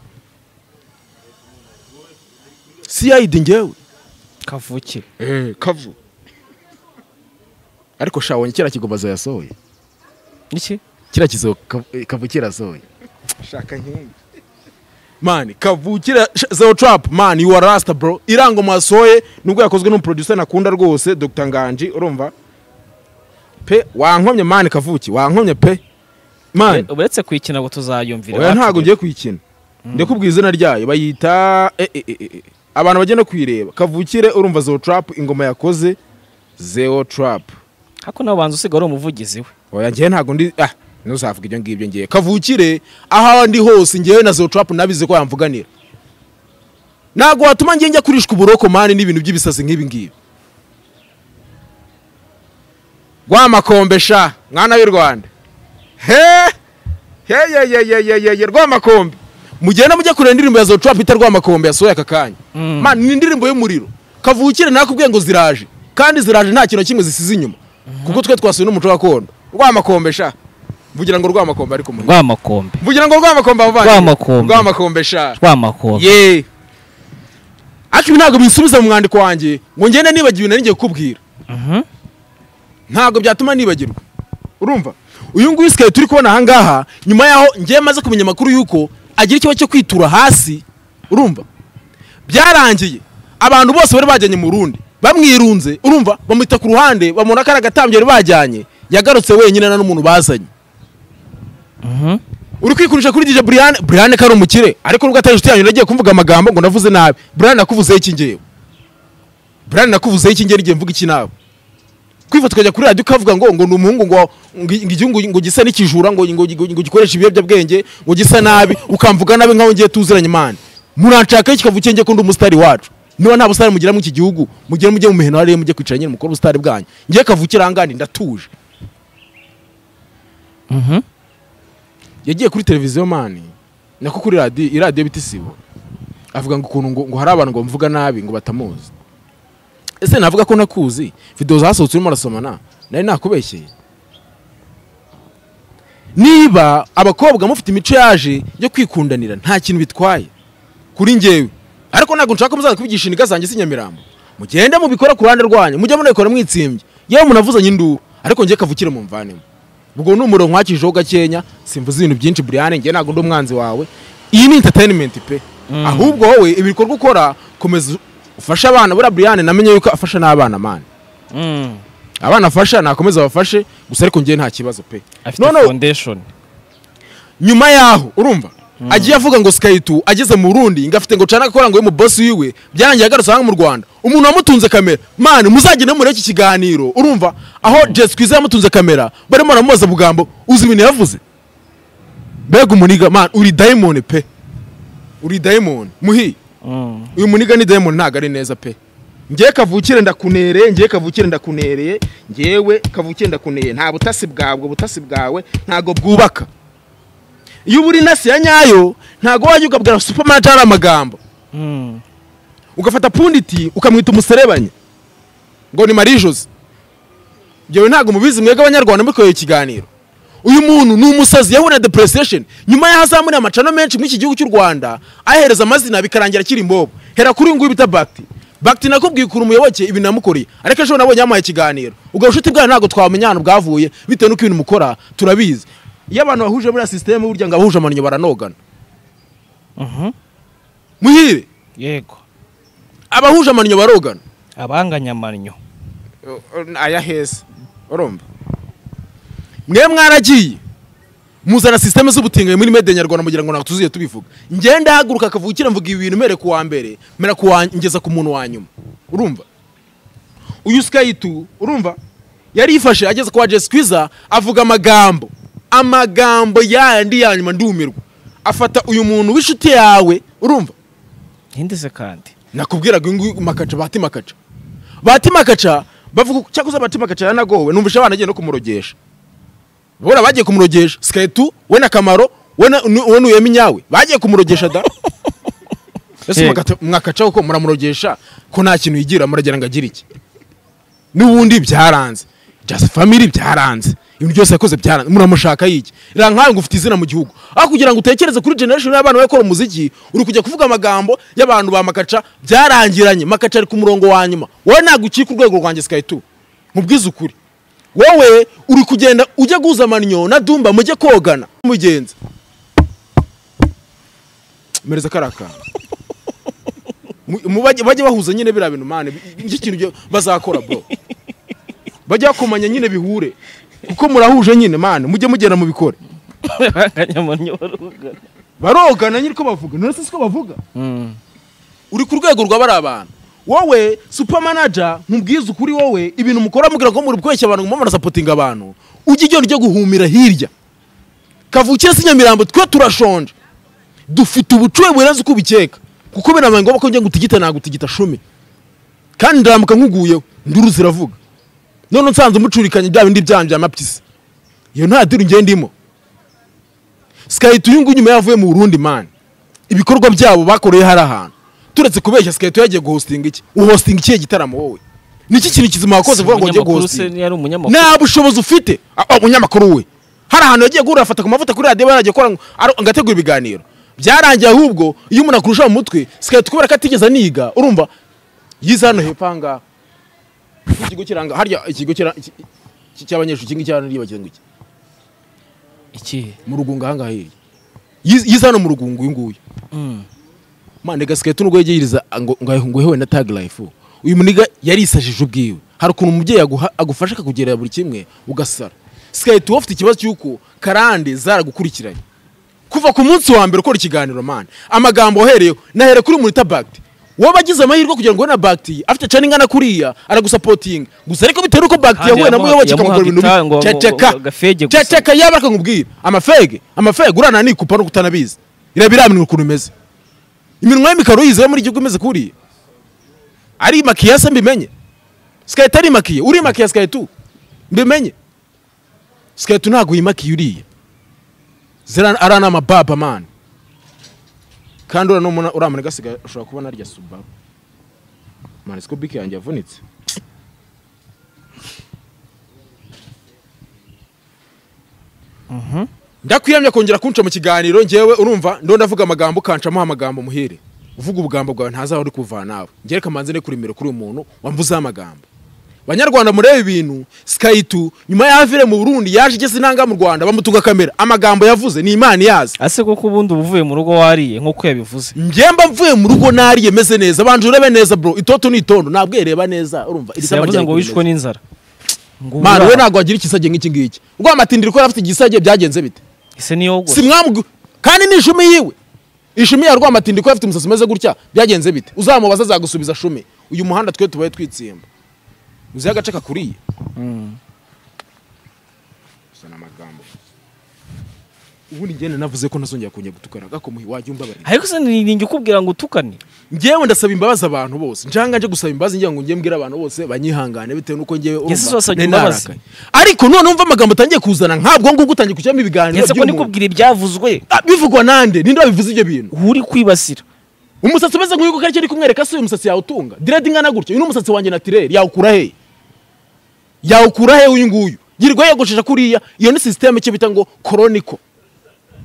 cid ngewe kavukire kavu ariko sha wonye kiriya kigombazo yasohoye niki kiriya kizo kavu- kavukira asohoye shaka nkingi mani kavukira sh- zero trap mani you are rasta bro irango mwasohoye nubwo yakozwe n'umuproducer nakunda rwose Dr Nganji urumva pe wankomye mani kavuki wankomye pe mani uretse kuyikina ngo tuzayumvira oya ntabwo ngiye kuyikina ndakubwira izina ryayo bayita e, e, e, e. abantu bagenda kuyireba kavukire urumva zero trap ingoma yakoze zero trap hako nawe banza usiga ari umuvugizi we oya ngewe ntabwo ndi ah ntuzavuga ibyo ngibyo ngewe kavukire aho ndi hose ngewe na zotrapu nabize ko yamvuganira ntabwo watuma ngewe njya kurishwa uburoko mani n'ibintu by'ibisazi nk'ibi ngibi rwa makombe sha mwana w'i rwanda he heyeyeyeyeye rwa makombe mugenda mujya kureba indirimbo ya zotrapu ita rwa makombe yasohoye aka kanya Mm. mani ni indirimbo y'umuriro kavukire nakubwiye ngo ziraje kandi ziraje nta kintu na kimwe zisize inyuma kuko twe twasuye n'umuco gakondo rwa makombe sha mvugira ngo rwa makombe ariko muhira rwamakombe mvugira ngo rwa makombe abo bandi Rwa Makombe. rwa makombe sha rwamakombe ye ariko ibi ntabwo bisubiza mu mwandiko wanjye ngo ngende nibagiwe nari ngiye kukubwira Mhm. ntabwo byatuma nibagirwa urumva uyu nguyu sikaye turi kubona aha ngaha nyuma yaho ngewe maze kumenya amakuru y'uko agira ikibazo cyo kwitura hasi urumva byarangiye abantu bose bari bajyanye mu rundi bamwirunze urumva bamwita ku ruhande bamubona ko ari agatambyo bari bajyanye yagarutse wenyine nta n'umuntu bazanye Mhm. uri kwikurisha kuri DJ Brian Brian ko ari umukire ariko nubwo atari inshuti yanyu nagiye kumvuga amagambo ngo navuze nabi Brian nakuvuzeho iki ngewe Brian nakuvuzeho iki ngewe ngiye mvuga iki nawe kwifa tukajya kuri radiyo ukavuga ngo ngo ni umuhungu ngo ngo igihugu ngo gisa n'ikijura ngo ngo ngo- ngo gikoresha ibiyobyabwenge ngo gisa nabi ukamvuga nabi nkaho ngiye tuziranye imana muranshaka kikavukiye ngiye ko ndi umusitari wacu niba nta busitari mugira muri iki gihugu mugire mujye mu miheno hariya mujye kwicara nyine mukore ubusitari bwanyu ngiye kavukira aha ngaha ni ndatuje Mhm. yagiye kuri televiziyo mani nako kuri radiyo iradiyo bita isibo avuga ngo ukuntu ngo, ngo hari abantu ngo mvuga nabi ngo batamuzi ese navuga ko nakuzi videwo zasohotse urimo urasomana nari nakubeshyeye niba abakobwa mufite imico yaje yo kwikundanira nta kintu bitwaye kuri ngewe ariko ntabwo nshaka ko muzaza kubigisha indiga zanjye si nyamirambo mugende mubikora ku ruhande rwanyu mujye munabikora mwitsimbye yewe munavuzanye induru ariko ngiye kavukire mu mvanemo ubwo ni umurongo nwakijeho gakenya simvuze ibintu byinshi buriane ngewe ntabwo ndi umwanzi wawe iyi ni entertainment pe ahubwo wowe ibikorwa ukora komeza ufashe abana buriya buriane namenye yuko afasha n'abana mani Mm. abana afasha nakomeza abafashe gusa ariko ngewe nta kibazo pe afite noneho foundation nyuma yaho urumva agiye avuga ngo sikayi tu ageze mu rundi ngo afite ngo cana akora ngo ye mu bosi wiwe byarangiye agarutse hano mu rwanda umuntu wamutunze kamera mani muzagende muri iki kiganiro urumva aho jesi kwiza yamutunze kamera barimo baramubaza bugambo uzi ibintu yavuze mbega umuniga mani uri dayimoni pe uri dayimoni muhi Mm. uyu muniga ni dayimoni ntabwo ari neza pe ngiye kavukire ndakunereye ngiye kavukire ndakunereye ngewe kavukire ndakunereye nta butasi bwabwo butasi bwawe ntabwo bwubaka iyo uba uri nasi ya nyayo ntabwo wajya ukabwira supamanajeri ari amagambo Mm. ugafata punditi ukamwita umuserebanya ngo ni marie jose byewe ntabwo mubizi mwebwe abanyarwanda mukoreye ikiganiro uyu muntu ni umusazi yahuye na depression nyuma y'aho azamuriye amacano menshi muri iki gihugu cy'u rwanda ahereza amazina bikarangira akiri imbobo hera kuri uyu nguyu bita bakiti bakiti nakubwiye ukuntu umuyoboke ibintu namukoreye ariko ejo nabonye yamuhaye ikiganiro ubwo bushuti bwayo ntabwo twamenya ahantu bwavuye bitewe n'uko ibintu mukora turabizi iyo abantu bahuje buriya sisiteme burya ngo abahuje amannyo baranogana Mhm. muhire yego abahuje amannyo barogana abanganya amannyo aya heza urumva mwe mwaragiye muzana sisiteme z'ubutinganyi muri mede nyarwanda mugira ngo ntabwo tuzuye tubivuga ngenda haguruka akavukira mvuga ibi bintu mere ku wa mbere mera ku wa ngeza ku muntu wa nyuma urumva uyu sikayitu urumva yari yifashe ageze kwa jesi kwiza avuga amagambo amagambo yandi ya nyuma ndumirwa afata uyu muntu w'inshuti yawe urumva ntindeze kandi nakubwiraga uyu nguyu makaca bahati makaca bahati makaca bavuga ko cyakoze bahati makaca yaranagowe numvise abana agiye no kumurogesha bora bagiye kumurogesha siketu we na kamaro we na nu- we n'uyemi nyawe bagiye kumurogesha da ese Yego. mwakata- mwakacaho ko muramurogesha ko nta kintu yigira muragira ngo agire iki n'ubundi byaranze just family byaranze ibintu byose yakoze byaranze muramushaka yiki rira nkawe ngo ufite izina mu gihugu aho kugira ngo utekereze kuri generation y'abana bakora umuziki uri kujya kuvuga amagambo y'abantu ba makaca byarangiranye makaca ari ku murongo wa nyuma wowe ntabwo ukika urwego rwanjye sky two mubwize ukuri wowe uri kugenda ujya guhuza amannyo na dumba mujye kogana mugenzi mereza kariya kantu Mu- mu- bajye bajye bahuza nyine biriya bintu mani nicyo kintu byo- bazakora bro bajya bakomanya nyine bihure kuko murahuje nyine mani mujye mugenda mubikore abanganya amannyo barogana barogana nyiri ko bavuga none se siko bavuga Mm. uri ku rwego rwa bariya bantu wowe supamanaja nkubwiza ukuri wowe ibintu mukora mubwira ngo muri kubeshya abantu ngo murasapotinga abantu ujya igenda ujya guhumira hirya kavukire si nyamirambo twe turashonje dufite ubucuwe burenze uko ubikeka kuko birabaye ngombwa ko njya ngutigita nagutigita shumi kandi ndaramuka nkuguyeho nduru ziravuga none nsanze umucurikanye bya bindi byanyu bya mapyisi iyo nta diri ngenda ndimo sikayita uyu nguyu nyuma yavuye mu burundi mani ibikorwa byabo bakoreye hari ahantu turetse kubeshya sikayita yagiye guhostinga iki uhostinga ikihe gitaramo wowe ni iki kintu kizima wakoze vuga ngo ugiye Umunyamakuru se guhostinga yari umunyamakuru nta bushobozi ufite Ah, ah, umunyamakuru we hari ahantu yagiye guhura afata ku mavuta kuri radiyo yaragiye akora ngo- ar- ngo ategure ibiganiro byarangiye ahubwo iyo umuntu akurusha mu mutwe sikayita kubera ko atigeze aniga urumva yize hano hepfo aha ngaha ikigo kiranga harya ikigo kira- iki- iki- cy'abanyeshuri iki ngiki hano nibagiwe ngo iki iki mu rugunga aha ngaha hirya Yize- yize hano mu rugunga uyu nguyu Mm. mande gasiketi n'ubwo yegeyiriza ngo ngo ngo hewe na tag life uyu muniga yarisajije ubwiwe hari ukuntu umubyeyi aguha- agufasha akakugerera buri kimwe ugasara sikayiti wowe ufite ikibazo cy'uko karande zaragukurikiranye kuva ku munsi wa mbere ukora ikiganiro mani amagambo wahereyeho nahere kuri murita bagiti wowe agize amahirwe kugira ngo ubone bagiti afite cana ingana kuriya aragusapotinga gusa ariko bitewe n'uko bagiti Kandi yahuye na yamuha- muyoboke yamuhaga akamugura ibintu itaha ngo- ngo- ceceka ngo- gafege gusa. ceceka yaba akakubwira amafege amafege urana nikupa no kutanabizi iraba iramenya ukuntu imeze iminwa y'imikaro yizewe muri igihugu imeze kuriya ari makiya se mbimenye sikayita ari makiye uri makiya sikayitu mbimenye sikayitu ntabwo uyimakiye uriya Zira- ari ni amababa mani kandi uriya n'umuna uramana gasigaye ushobora kubona arya subaru mani siko bike yanjye yavunitse ndakwiyamya kongera kunca mu kiganiro ngewe urumva ndo ndavuga amagambo ukancamuho amagambo muhire uvuga ubugambo bwawe ntazaba uri kuva nawe ngere kamanze ne kuremera kuri uyu muntu wamvuzeho amagambo banyarwanda murebe ibintu sikayitu nyuma y'avire mu burundi yaje igeze inanga mu rwanda bamutuga kamera amagambo yavuze ni imana iyazi ase koko ubundi uba uvuye mu rugo wariye nk'uko yabivuze njye mba mvuye mu rugo nariye meze neza banje urebe neza bro itoto ni itondo ntabwo yereba neza urumva iri Se tama yavuze ryari ngo kumeze. wishwe n'inzara ngo Mani, ubura. we ntabwo wagira ikisage nk'iki ngiki rwamatindira ko yari afite igisage byagenze bite ese niyo si mwamugu kandi ni ishumi yiwe ishumi ya rwamatindi ko afite umusatsi umeze gutya byagenze bite uzamubaza azagusubiza shumi uyu muhanda twe tubaye twitsimba uzi agace kakuriye gusa ni amagambo ubundi ngende navuze ko ntazongera kongera gutukana gakomuhe wajya umbabarira ariko se niringi ukubwira ngo utukane ngewe ndasaba imbabazi abantu bose njanga nje gusaba imbabazi ngira ngo njye mbwira abantu bose banyihangane bitewe n'uko ngewe urumva Yesu wasabye nari imbabazi. narakaye. ariko none wumva amagambo atangiye kuzana nk'abwo ngubwo utangiye kujyamo ibiganiro ndetse ko by'umuntu. ndikubwira ibyavuzwe Ah, bivugwa nande ninde wabivuze ibyo bintu uri kwibasira umusatsi umeze nk'uyu kuko ari kumwereka si uyu musatsi yawutunga diredi ingana gutya uyu ni umusatsi wanjye natireri yawukura he yawukura he uyu nguyu yirirwa yogoshesha kuriya iyo ni sisiteme icyo bita ngo koroniko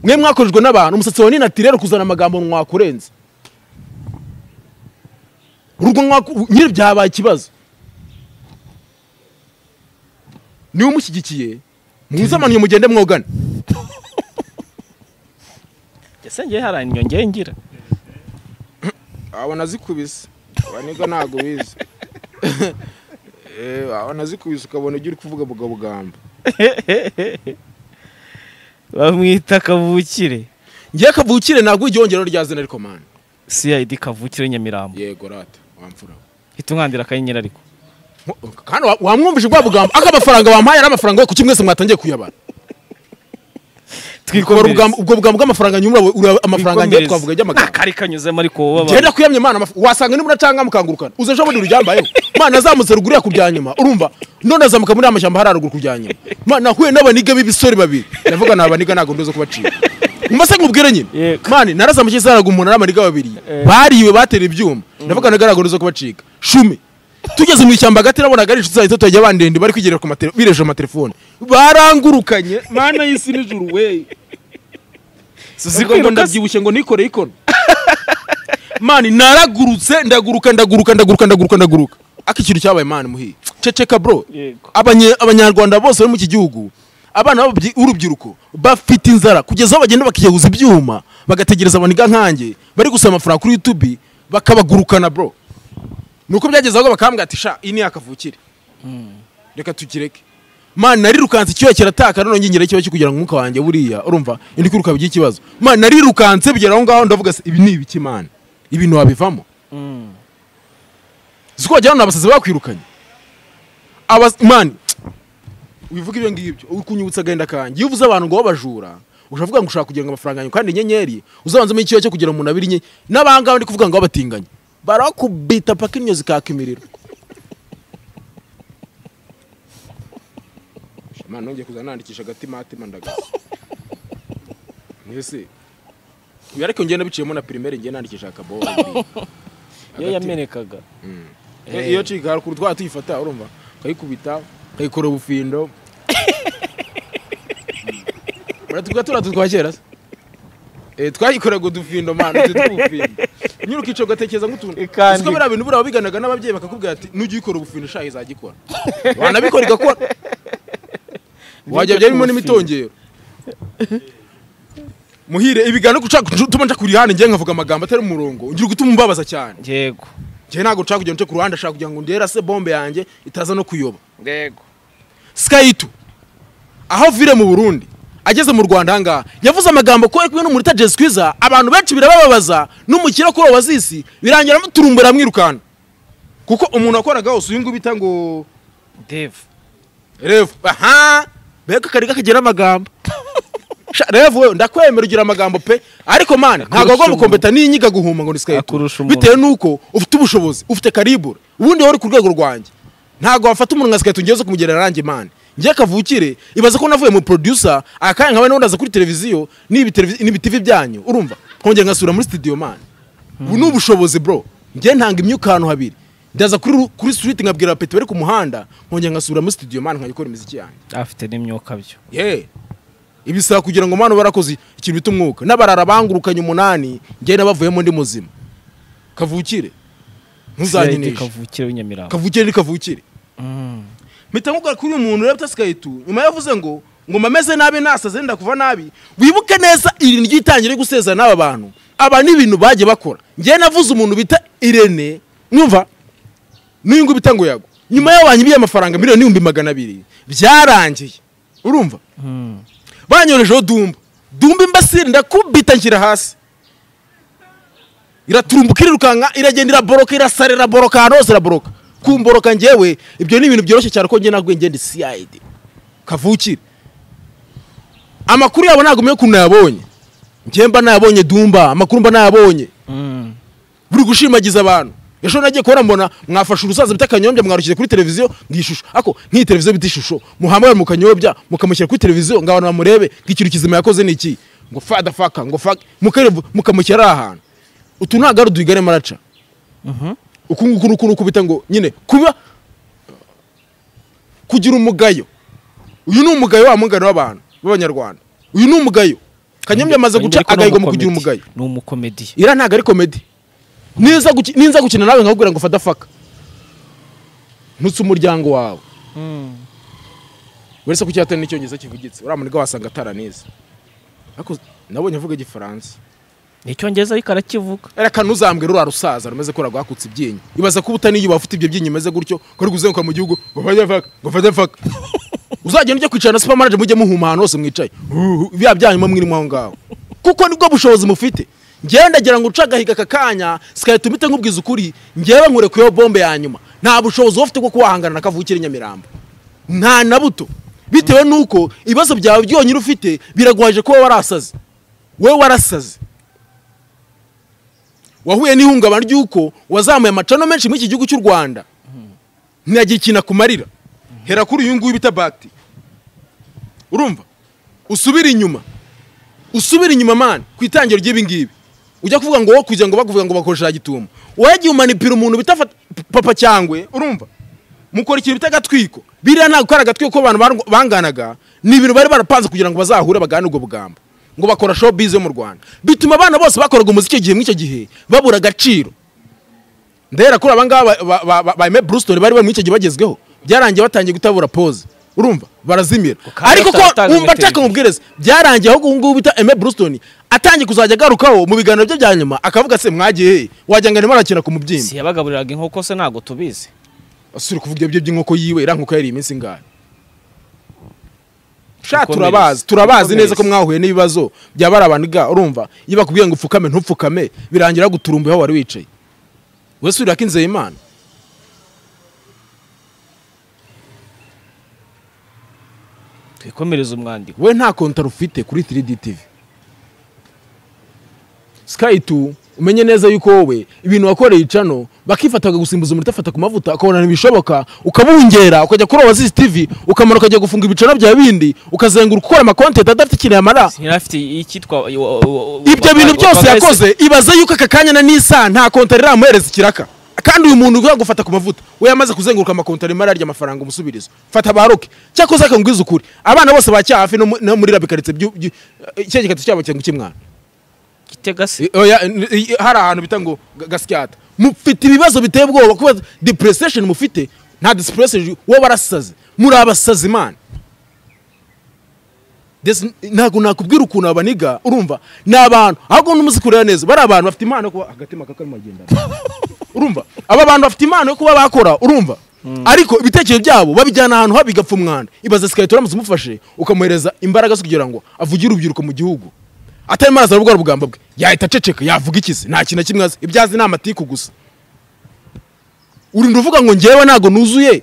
mwe mwakorejwe n'abantu umusatsi wawe ni natireri kuzana amagambo mwakurenze urwo mwaku- nyiri byabaye ikibazo niba umushyigikiye muzamaniye mugende mwogane ndetse ngewe hari inyongera ngira abo nazikubise aba nibwo ntabwo ubizi Eh, aba nazikubise ukabona ibyo uri kuvuga bugabugamba bamwita kavukire ngiye kavukire ntabwo igihongero rya zina ariko mani cid kavukire nyamirambo yego rata wamfura hita umwandira akanyenyeri ariko kandi wa- wamwumvise bwa bugambo ako amafaranga wampaye ari amafaranga kuki mwese mwatangiye kuyabara Ubwo bugambo- ubwo bugambo bw'amafaranga nyumura ura- amafaranga ngiye twavuga nta ajy'amagambo kari kanyuzemo ariko wowe abantu. genda kuyamya mana amafu- wasanga nimba unacanga mukangurukana uze ejo bundi ruryambayeho mana azamutse ruguru ya kurya nyuma urumva none azamuka muri amashyamba hari haruguru kurya nyuma mana nahuye n'abaniga b'ibisore babiri ndavuga ni abaniga ntabwo ndoze kubacika mbese nkubwire nyine Yego. mani narazamukiye saraga umuntu ari abaniga babiri bariwe batera ibyuma ndavuga naga ntabwo ndoze kubacika shumi tugeze mu ishyamba hagati nabonaga ari inshuti zanjye tutajya bandende bari kwigerera ku matele- biresheje amatelefone barangurukanye mana y'isi n'ijuru weyi ubwo Suzi ngo kwiruka se? ndabyibushye ngo nikoreye ikono mani naragurutse ndaguruka ndaguruka ndaguruka ndaguruka ndaguruka ako ikintu cyabaye mani muhiye ceceka bro Yego. Abanye- abanyarwanda bose bari mu iki gihugu abana b'ababyi- b'urubyiruko bafite inzara kugeza aho bagenda bakiyahuza ibyuma bagategereza abaniga nkanjye bari gusaba amafaranga kuri youtube bakabagurukana bro nuko byageze ahubwo bakambwira ati sha iyi ni yakavukire reka tukireke mani narirukanse icyuya kirataka none ngingiraho ikibazo cyo kugira ngo umwuka wanjye buriya urumva indi kwiruka bigira ikibazo mani narirukanse bigera aho ngaho ndavuga se, ibi ni ibiki mani ibintu wabivamo si ko wagira ngo ni abasazi bakwirukanye Abas- mani wivuga ibyo ngibyo uri kunyibutsa agahinda kanjye iyo uvuze abantu ngo babajura ushavuga ngo ushaka kugira ngo amafaranga yanyu kandi inyenyeri uzabanzemo icyuya cyo kugira umuntu abiri nye n'abangaba ndi kuvuga ngo babatinganye barakubita paka inyo zikaka imiriro mani nongeye kuza nandikisha agatima hatima ndagasa mwese ibi ariko ngenda biciyemo na pirimeri ngenda nandikisha akaboho iyo yamenekaga Eh, iyo cika haruguru twaba tuyifata urumva ukayikubita ukayikora ubufindo uratuvuga turiya tutwa kera se Eh, twayikoreraga udufindo mana utu tw'ubufindo nyiri ukica ugatekereza nk'utuntu Eh, kandi. Uzi ko biriya bintu buriya wabiganaga n'ababyeyi bakakubwira ati nujya uyikora ubufindo shahi izagikora wanabikora igakora wajya byarimo n'imitongero muhire ibiganiro utuma nca kuri hano ngiye nkavuga amagambo atari umurongo ngira gutuma umbabaza cyane yego njyewe ntabwo nshaka kugenda nce ku ruhande ashaka kugira ngo ndera se bombe yanjye itaza no kuyoba yego skayitu aho avire mu burundi ageze mu rwanda ahangaha yavuze amagambo ko ari kumwe n'umurita jesu kwiza abantu benshi birabababaza n'umukire kuri wazisi birangira amuturumbura amwirukanka kuko umuntu wakoraga hose uyu nguyu bita ngo deve revu aha mbega akari kagira amagambo Sha, revu we ndakwemera ugira amagambo pe ariko mani ntabwo agomba umuntu. kumpeta n'inyiga guhuma ngo ni skayitu Akurusha umuntu. bitewe nuko ufite ubushobozi ufite karibure ubundi wari ku rwego rwanjye ntabwo wafata umuntu nka skayitu ngewe zo kumugerera rangi mani ngewe kavukire ibaza ko navuye mu producer akanya nkawe n'ubundi aza kuri televiziyo n'ibi televizi- n'ibi tv byanyu urumva nkongera ngasura muri studio mani ubu ni ubushobozi bro ngewe ntanga imyuka ahantu habiri ndaza kuri ru- kuri street nkabwira abapeti bari ku muhanda nkongera ngasura muri studio mani nkajya gukora imiziki yanjye afite n'imyuka byo ye ibisaba kugira ngo mwana barakoze ikintu bita umwuka n'abarara bangurukanye umunani njyewe nabavuyemo ndi muzima kavukire cid ntuzanyinishe kavukire w'inyamirambo kavukire ni kavukire Mm. mpita nkubwira kuri uyu muntu rero utasigayitu nyuma yavuze ngo ngoma ameze nabi nasaze ndenda kuva nabi wibuke neza iri niryo itangire gusezera n'aba bantu aba ni ibintu bagiye bakora njyewe navuze umuntu bita irene nyumva n'uyu nguyu bita ngo yago nyuma y'abantu banyibiye amafaranga miliyoni n'ibihumbi magana abiri byarangiye urumva Mm. banyorejeho dumba dumba imbasire ndakubita nshyira hasi iraturumbuka irirukanka iragenda iraboroka irasara iraboroka ahantu hose iraboroka kumboroka ngewe ibyo ni ibintu byoroshye cyane ko njye ntabwo ngenda cid kavukire amakuru yabo ntabwo umenya ukuntu nayabonye njye mba nayabonye dumba amakuru mba nayabonye buri gushimagiza abantu ejo nagiye kubona mbona mwafashe urusaza bita kanyobya mwarushyize kuri televiziyo ishusho ariko nk'iyi televiziyo bita ishusho muhamagara mu kanyobya mukamushyira kuri televiziyo ngo abantu bamurebe nk'ikintu kizima yakoze ni iki ngo fada faka ngo faka mukareba mukamushyira ari ahantu utu ntabwo ari uduyigane maraca uku nguku ni uku ni ukubita ngo nyine kuba kugira umugayo uyu ni umugayo wa mugani w'abantu b'abanyarwanda uyu ni umugayo kanyobya amaze guca agahigo mu kugira umugayo ni umukomedi iriya ntabwo ari komedi niza guki- niza gukina nawe nkakubwira ngo fata faka ntutse umuryango wawe uretse ko icyatari n'icyongereza kivugitse uriya muntu wasanga ataranize ariko nabonye avuga igifaransa ni icyongereza ariko arakivuga reka ntuzambwe ruriya rusaza rumeze ko rwakutse ibyinyo ibaza kuba utaniyubaha ufite ibyo byinyo bimeze gutyo ko uri kuzenguka mu gihugu ngo fata faka ngo fata faka uzagenda ujya kwicara na supermarket mujye muhuma ahantu hose mwicaye Uhuhu, bya byanyuma mwirimo aho ngaho kuko nibwo bushobozi mufite ngenda ngira ngo uce agahiga aka kanya sikahita umite nkubwiza ukuri ngewe nkurekuyeho bombe ya nyuma nta bushobozi uba ufite bwo kuwahangana na kavukire nyamirambo nta na buto bitewe n'uko ibibazo byawe byonyine ufite biraguhaje kuba warasaze wowe warasaze wahuye n'ihungabana ry'uko wazamuye amacano menshi muri iki gihugu cy'u rwanda ntiyagira ikintu akumarira hera kuri uyu nguyu bita bagiti urumva usubire inyuma usubire inyuma mani ku itangiro ry'ibi ngibi ujya kuvuga ngo wowe kugira ngo bakuvuga ngo bakoresha gitumo wagiye umanipira umuntu bita fat- papa cyangwe urumva mukora ikintu bita agatwiko biriya ntabwo kari agatwiko ko abantu barwa- banganaga ni ibintu bari barapanze kugira ngo bazahure bagane ubwo bugambo ngo bakora showbiz yo mu rwanda bituma abana bose bakoraga umuziki icyo gihe muri icyo gihe babura agaciro ndahera kuri aba ngaba ba- ba- ba- ba Aime Brewston bari bari muri icyo gihe bagezweho byarangiye batangiye gutabura pose urumva barazimira kandi ariko ko bataratanga wumva imiterere. nshaka umubwiriza byarangiye ahubwo ubu ngubu bita Aime Brewston atangiye kuzajya agarukaho mu biganiro bye bya nyuma akavuga se mwagiye he wagira ngo arimo arakina ku mubyimba si yabagaburiraga inkoko se ntabwo tubizi asuri kuvuga ibyo by'inkoko yiwe iriya nkoko yari iminsi ingahe sha Ukomeze. turabazi turabazi neza ko Ukomeze. mwahuye n'ibibazo byaba ari abantu ga urumva iyo bakubwiye ngo upfukame ntupfukame birangira guturumbuye aho wari wicaye wese urira ko inzeye imana twikomereze umwandiko we nta kontaro ufite kuri 3D TV Sky 2 umenye neza yuko wowe ibintu wakoreye icano bakifataga gusimbuza umuriro utafata ku mavuta ukabona ntibishoboka ukabungera ukajya kuri Oasis TV ukamara ukajya gufunga ibicano bya bindi ukazenguruka ukora amakontenti adafite ikintu yamara ntirafite icyitwa ibyo bintu byose yakoze ibaze yuko aka kanya na nisa nta kontari iramuhereza ikiraka kandi uyu muntu ugiye gufata ku mavuta we yamaze kuzenguruka amakontari arimo ararya amafaranga umusubirizo fata baroke cyakoze akangwiza ukuri abana bose bacya hafi no mu- no muri rabikaritse icyegeketo cyabo cyangwa icy'umwana gitega se I- oya, n- i- hari ahantu bita ngo ga- gasyata mufite ibibazo biteye ubwoba kuba depression mufite nta depression wowe barasaze muri abasazi imana This- ntabwo nakubwira ukuntu abaniga urumva ni abantu ahubwo n'umuzi kureba neza bari abantu bafite impano yo kuba agatima kakarimo agenda urumva aba bantu bafite impano yo kuba bakora urumva ariko ibitekerezo byabo babijyana ahantu habi igapfa umwanda ibaza sikahita uramutse umufashe ukamuhereza imbaraga zo kugira ngo avugire urubyiruko mu gihugu atarimo araza aravuga ubugambo bwe yahita aceceka yavuga ikizi nta kintu na kimwe azi ibyo azi ni amatiku gusa urinda uvuga ngo ngewe ntabwo nuzuye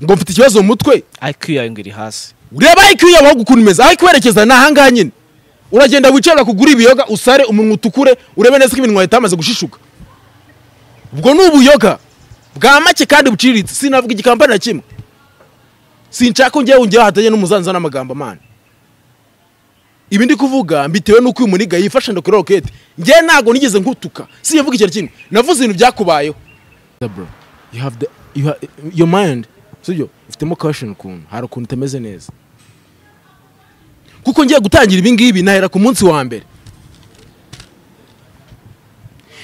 ngo mfite ikibazo mu mutwe iq yawe ngo iri hasi ureba IQ yawe aho ukuntu imeze aho ikwerekeza ni ahangaha nyine uragenda wicara kugura ibiyoga usare umunwa utukure urebe neza ko ibintu wahita hamaze gushishuka ubwo ni ubuyoga bwa make kandi buciriritse sinavuga igikampani na kimwe sinshaka ko ngewe ngewe hatajya n'umuzanza n'amagambo amana ibi ndi kuvuga mbitewe n'uko uyu muniga yifashe ndakuri roketi ngewe ntabwo nigeze nkutuka sinyavuga ikintu kimwe navuze ibintu byakubayeho bro you have the you ha, your mind sibyo ifitemo caution ukuntu hari ukuntu itameze neza kuko ngiye gutangira ibi ngibi nahera ku munsi wa mbere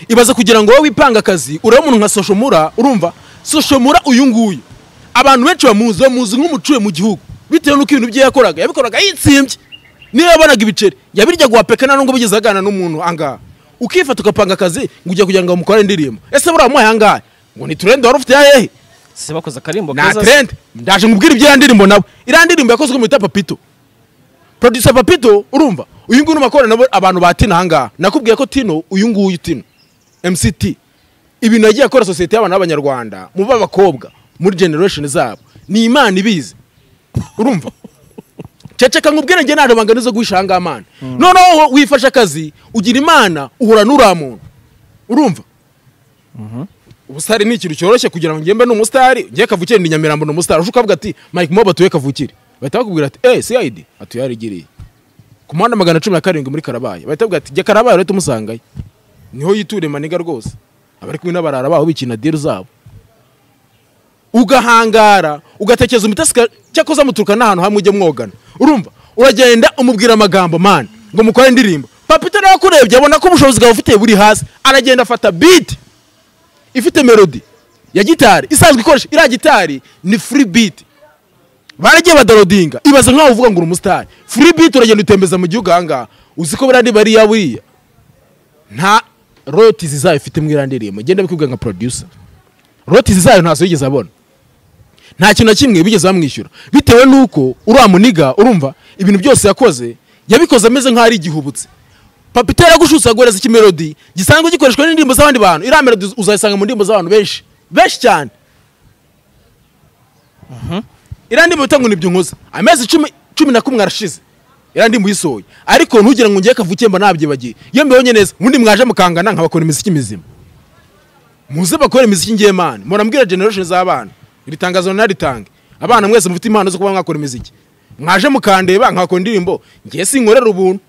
ibaza kugira ngo wowe wipanga akazi urebe umuntu nka soshomura urumva soshomura uyu nguyu abantu benshi bamuzi bamuzi nk'umucuye mu gihugu bitewe n'uko ibintu bye yakoraga yabikoraga yitsimbye niyo yabonaga ibiceri yabirya guhapeka nta nubwo bigeze aganira n'umuntu angaha ukifata ugapanga akazi ngo ujya kugira ngo bamukorere indirimbo ese buriya wamuhaye angahe ngo ni turende wari ufite hehe se bakoze akarimbo nta keza se. trend ndaje nkubwira ibyo ya ndirimbo nawe iriya ndirimbo yakozwe mu bita papito producer papito urumva uyu nguyu urimo akorana nabo abantu ba tino ahangaha nakubwiye ko tino uyu nguyu tino mct ibintu yagiye akora sosiyete y'abantu b'abanyarwanda mu b'abakobwa muri generation zabo ni imana ibizi urumva ceceka nkubwire njye nta rubangano zo guhisha ahangaha amana noneho wowe wifashe akazi ugira imana uhura n'uriya muntu urumva ubusitari ni ikintu cyoroshye kugira ngo ngembe ni umusitari ngiye kavukire ni nyamirambo ni umusitari ushobora kuvuga ati mike moba tuwe kavukire bahita bakubwira ati eee cid atuyarigiriye ku muhanda magana cumi na karindwi muri karabaye bahita bakubwira ati jya karabaye urahita umusangayo niho yiture maniga rwose abari kumwe n'abarara baho bikina diri zabo ugahangara ugatekereza umutasi cyakoze muturuka n'ahantu hamwe ujya mwogana urumva uragenda umubwira amagambo man ngo mukore indirimbo papito nawe akurebye abona ko ubushobozi bwawe ufite buri hasi aragenda afata biti ifite melody ya gitari isanzwe ikoresha iriya gitari ni free beat baragiye badarodinga ibaze nkaho uvuga ngo uri umusitari free beat uragenda utembeza mu gihugu ahangaha uzi ko biriya bariya buriya nta royalties zayo ifite muri iriya ndirimbo genda bikubwira nka producer royalties zayo ntazo yigeze abona nta kintu na kimwe bigeze bamwishyura bitewe n'uko uriya muniga urumva ibintu byose yakoze yabikoze ameze nk'aho ari igihubutse papito yaragushutse aguhereza ikimelodi gisanzwe gikoreshwa n'indirimbo z'abandi bantu iriya melodi uzayisanga mu ndirimbo z'abantu benshi benshi cyane iriya ndirimbo bita ngo ni nkoze amezi icumi cumi na kumwe arashize iriya ndirimbo uyisohoye ariko ntugira ngo ngiye kavukiye mba nabyibagiye iyo mbibonye neza ubundi mwaje mukangana nkabakora imiziki mizima muze bakore imiziki ngiye mani mpora mbwira generation z'abana iri tangazo naritange abana mwese mufite impano zo kuba mwakora imiziki mwaje mukandeba nkakora indirimbo ngiye sinkorera ubuntu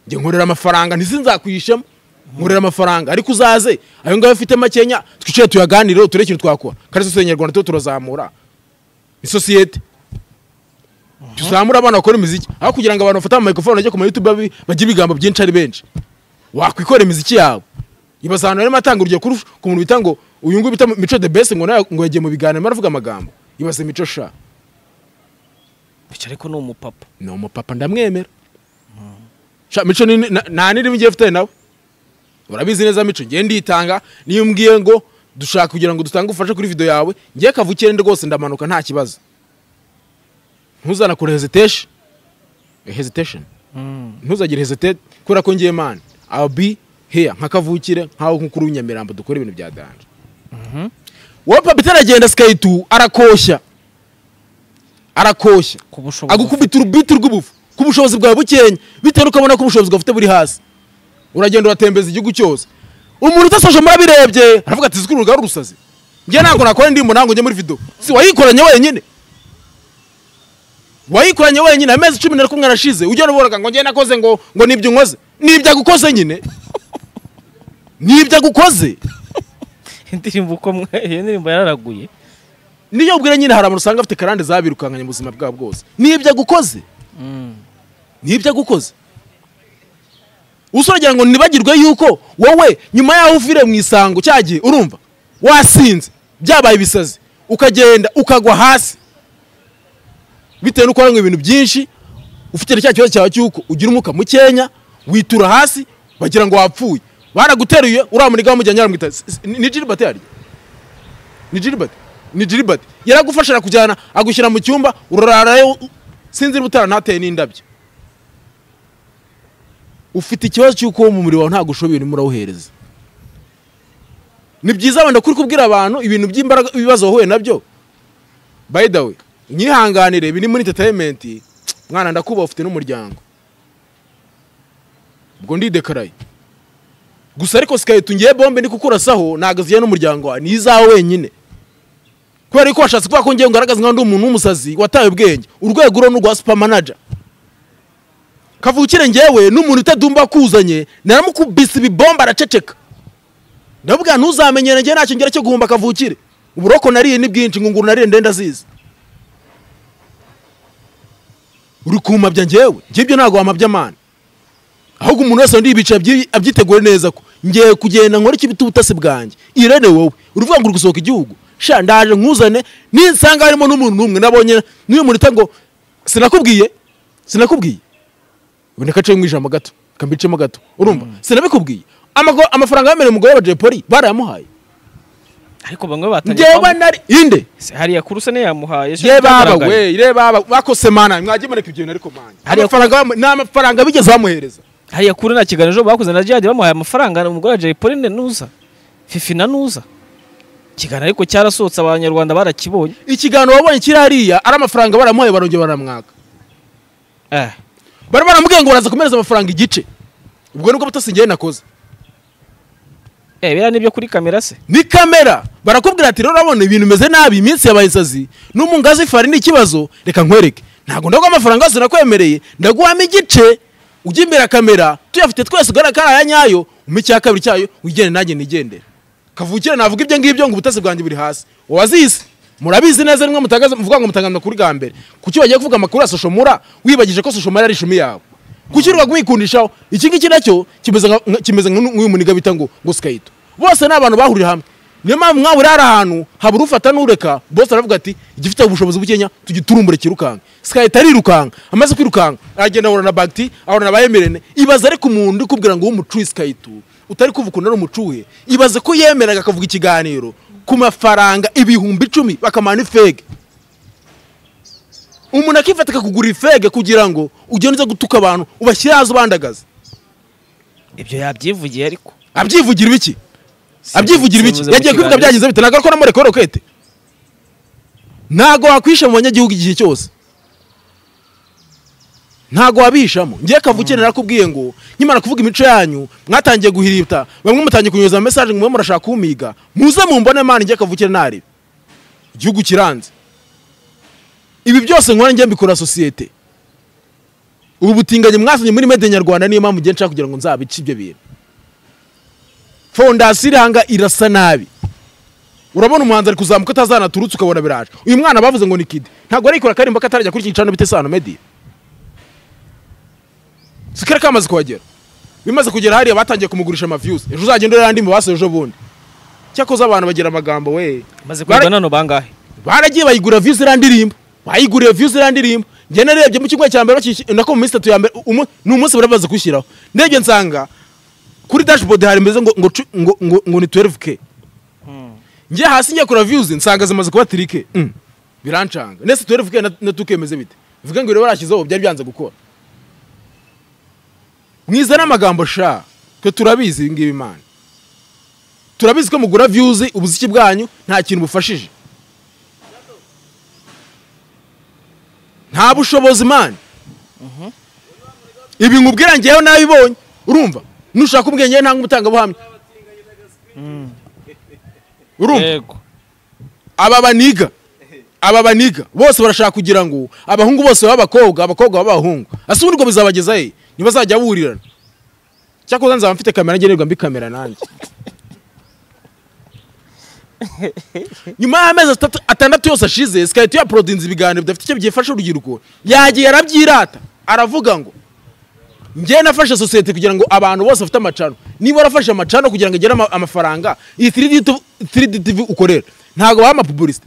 njye nkorera amafaranga ntisinzakwishemo nkorera amafaranga ariko uzaze ayo ngayo ufite makenya twicare tuyaganireho turebe ikintu twakora kandi sosiyete nyarwanda tuba turazamura ni sosiyete tuzamura abana bakora imiziki aho kugira ngo abantu bafate amamikorofone bajye ku mayutube babi- bagire ibigambo byinshi ari benshi wakwikora imiziki yawe ibaza ahantu barimo atanga urugero kuri- ku muntu bita ngo uyu nguyu bita mico the best ngo nawe ngo yagiye mu biganiro aravuga amagambo ibaze mico sha bica ariko ni umupapa ni umupapa ndamwemera sha mico ni- na- nta n'irimo igiye ufitanye nawe urabizi neza mico ngiye nditanga niyo mbwiye ngo dushaka kugira ngo dutange ubufasha kuri video yawe ngiye kavukire ndi rwose ndamanuka nta kibazo ntuzanakure hesitation Eh, hesitation ntuzagire hesitate kubera ko ngiye mani I'll be here nka kavukire nkaho nk'ukuru w'inyamirambo dukora ibintu bya danje wowe papa itaragenda skate arakoshya arakoshya ku bushobozi agukubita urubiti rw'ubufu ku bushobozi bwawe bukenya bitewe n'uko abona ko ubushobozi bwawe ufite buri hasi uragenda uratembereza igihugu cyose umuntu utasoje murabirebye aravuga ati zikuru rugari urusazi njye ntabwo nakora indirimbo ntabwo njye muri video si wayikoranye wenyine wayikoranye wenyine amezi cumi na kumwe arashize ujya uboraga ngo njye nakoze ngo ngo nibyo nkoze nibyo agukoze nyine nibyo agukoze indirimbo uko mwe iyo ndirimbo yararaguye niyo ubwira nyine hari abantu usanga bafite karande zabirukankanye mu buzima bwabo bwose nibyo agukoze nibyo agukoze usuragira ngo nibagirwe yuko wowe nyuma yaho uvire mu isango cya gihe urumva wasinze byabaye ibisazi ukagenda ukagwa hasi bitewe n'uko waranywe ibintu byinshi ufite cya kibazo cyawe cy'uko ugira umwuka mukenya witura hasi bagira ngo wapfuye baraguteruye uriya muniga wamujyanye aramwita "S- s- ni jiribate yarya ni jiribate ni jiribate yaragufasha arakujyana agushyira mu cyumba urararayo u- sinzira ubutaha ntateye n'indabyo ufite ikibazo cy'uko wo mu muriro wawe ntabwo ushoboye urimo urawuhereza ni byiza wenda kuri kubwira abantu ibintu by'imbaraga ibibazo wahuye nabyo by the way nyihanganire ibi ni muri entertainment mwana ndakubaha ufite n'umuryango ubwo ndidekaraye gusa ariko sikahita ngiye bombe ndi kukurasaho ntabwo zigiye n'umuryango wawe ni izawe wenyine kubera yuko washatse kuvuga ko ngewe ngaragaza nkaho ndi umuntu w'umusazi wataye ubwenge urwego uru ni urwa supermanager kavukire ngewe n'umuntu utadumba kuzanye naramukubise ibibomba araceceka ndabwira ntuzamenyere ngewe ntacyo ngira cyo guhumba kavukire uburoko nariye ni bwinshi ngunguru nariye ndenda zizi uri kumabya ngewe ngibyo ntabwo wamabya amana ahubwo umuntu wese undi yibica abyiteguye neza ko ngiye kugenda nkora icyo bita ubutasi bwanjye irene wowe uruvuga ngo uri gusohoka igihugu sha ndaje nkuzane ninsanga harimo n'umuntu n'umwe nabonye n'uyu muntu uta ngo sinakubwiye sinakubwiye uboneka aciye mu ijambo gato kambicemo gato urumva sinabikubwiye Amago- amafaranga yemerewe umugore wa jay polly barayamuhaye ariko bamwe batangiye ngewe kwamamaza nari inde Se hariya kuruse niyo yamuhaye ejo ye baba byagaragaye. we ye baba bakose mana mwagimarika ibyo bintu ariko mana Hariya- amafaranga bamu- ni amafaranga bigeze bamuhereza hariya kuri nta kiganiro bakoze na jihadi bamuhaye amafaranga umugore wa jay pauline ntuza fifi na ntuza ikiganiro ariko cyarasohotse abanyarwanda barakibonye ikiganiro wabonye kiri hariya ari amafaranga baramuhaye barongera baramwaka Eh, bari baramubwiye ngo baraza kumereza amafaranga igice ubwo nibwo butasi ngewe nakoze eh, biriya nibyo kuri kamera se ni kamera barakubwira ati rero urabona ibintu bimeze nabi iminsi yabaye isazi n'umu ngazi fari ni ikibazo reka nkwereke ntabwo ndaguha amafaranga yose nakwemereye ndaguhamo igice ujya imbere ya kamera tuyafite twese ugaragara ko ari aya nyayo umpe icya kabiri cyayo wigende nanjye nigendere kavukire navuga ibyo ngibyo ngo ubutasi bwanjye buri hasi wazizi murabizi neza nimwe mutagaza muvuga ngo mutangaza amakuru bwa mbere kuki wagiye kuvuga amakuru ya soshomura wibagije ko soshomura ari ishumi yawe kuki urwaga wikundishaho iki ngiki nacyo kimeze nka- nka- kimeze nk'uyu muniga bita ngo ngo sikayito bose ni abantu bahuriye hamwe niyo mpamvu mwahurira hari ahantu habura ufata n'ureka bose aravuga ati igifite ubushobozi bukeya tujye turumbure kirukanka sikayita arirukanka amaze kwirukanka aragenda ahura na bagiti ahura na bayemerene ibaze ariko umuntu uri kubwira ngo w'umucuye sikayito utari kuva ukuntu ari umucuhe ibaze ko yemeraga akavuga ikiganiro ku mafaranga ibihumbi icumi bakamana ifege umuntu akifata akakugura ifege kugira ngo ugende uze gutuka abantu ubashyire haza ubandagaza ibyo yabyivugiye ariko abyivugira ibiki abyivugira ibiki Simvuze mu yagiye kubivuga kiganiro. byagenze bite ntabwo ariko namureka rokete ntabwo wakwisha mu banyagihugu igihe cyose ntabwo wabihishamo ngiye kavukire narakubwiye ngo nkimara kuvuga imico yanyu mwatangiye guhirita bamwe mutangiye kunyuza mesaje ngo mube murashaka kumiga muze mumbone mani ngiye kavukire ntarebe igihugu kiranze ibi byose nkora ngiye mbikora sosiyete ubu butinganyi mwasanye muri mede nyarwanda niyo mpamvu ngiye nshaka kugira ngo nzabice ibyo bintu fondasiyo iranga irasa nabi urabona umuhanzi ari kuzamuka atazanaturutse ukabona biraje uyu mwana bavuze ngo ni kidi ntabwo arikora akaririmbo ko atarajya kuri iki gicano bita isano mediya sikare kamaze kuhagera bimaze kugera hariya batangiye kumugurisha amaviyuzi ejo uzagenda ureba andi mu basoje ejo bundi cyakoze abantu bagira amagambo we maze Bara- kugwa nano bangahe baragiye bayigura views iriya ndirimbo bayiguriye views iriya ndirimbo njye narebye mu cyumweru cya mbere bakiki- nako mu minsi itatu ya mbere umu- ni umunsi bari bamaze kuwushyiraho ndebye nsanga kuri dashboard hari imeze ngo ngo cu- ngo ngo- ngo ni 12k njye hasi njye kura views nsanga zimaze kuba 3k Mm. birancanga ndetse 12k na- na 2k imeze bite bivuga ngo rero barashyizeho byari byanze gukora mwiza n'amagambo sha twe turabizi ibi ngibi imana turabizi ko mugura views ubuziki bwanyu nta kintu bufashije nta bushobozi mani ibi nkubwira ngewe nabibonye urumva nushaka ubwenge ngewe nta nk'umutangabuhamya urumva yego aba baniga aba baniga bose barashaka kugira ngo abahungu bose babe abakobwa abakobwa babe abahungu ese ubundi ngo bizabageza he ntibazajya burirana cyakoze nzaba mfite kamera njye nirirwa mbi kamera nanjye nyuma y'amezi atatu- atandatu yose ashize sikahita yaporodinze ibiganiro bidafite icyo byifasha urubyiruko yagiye arabyirata aravuga ngo njye nafashe sosiyete kugira ngo abantu bose bafite amacano niba warafashe amacano kugira ngo agere ama- amafaranga iyi 3D tu- 3D TV ukorera ntabwo baha amapubulisite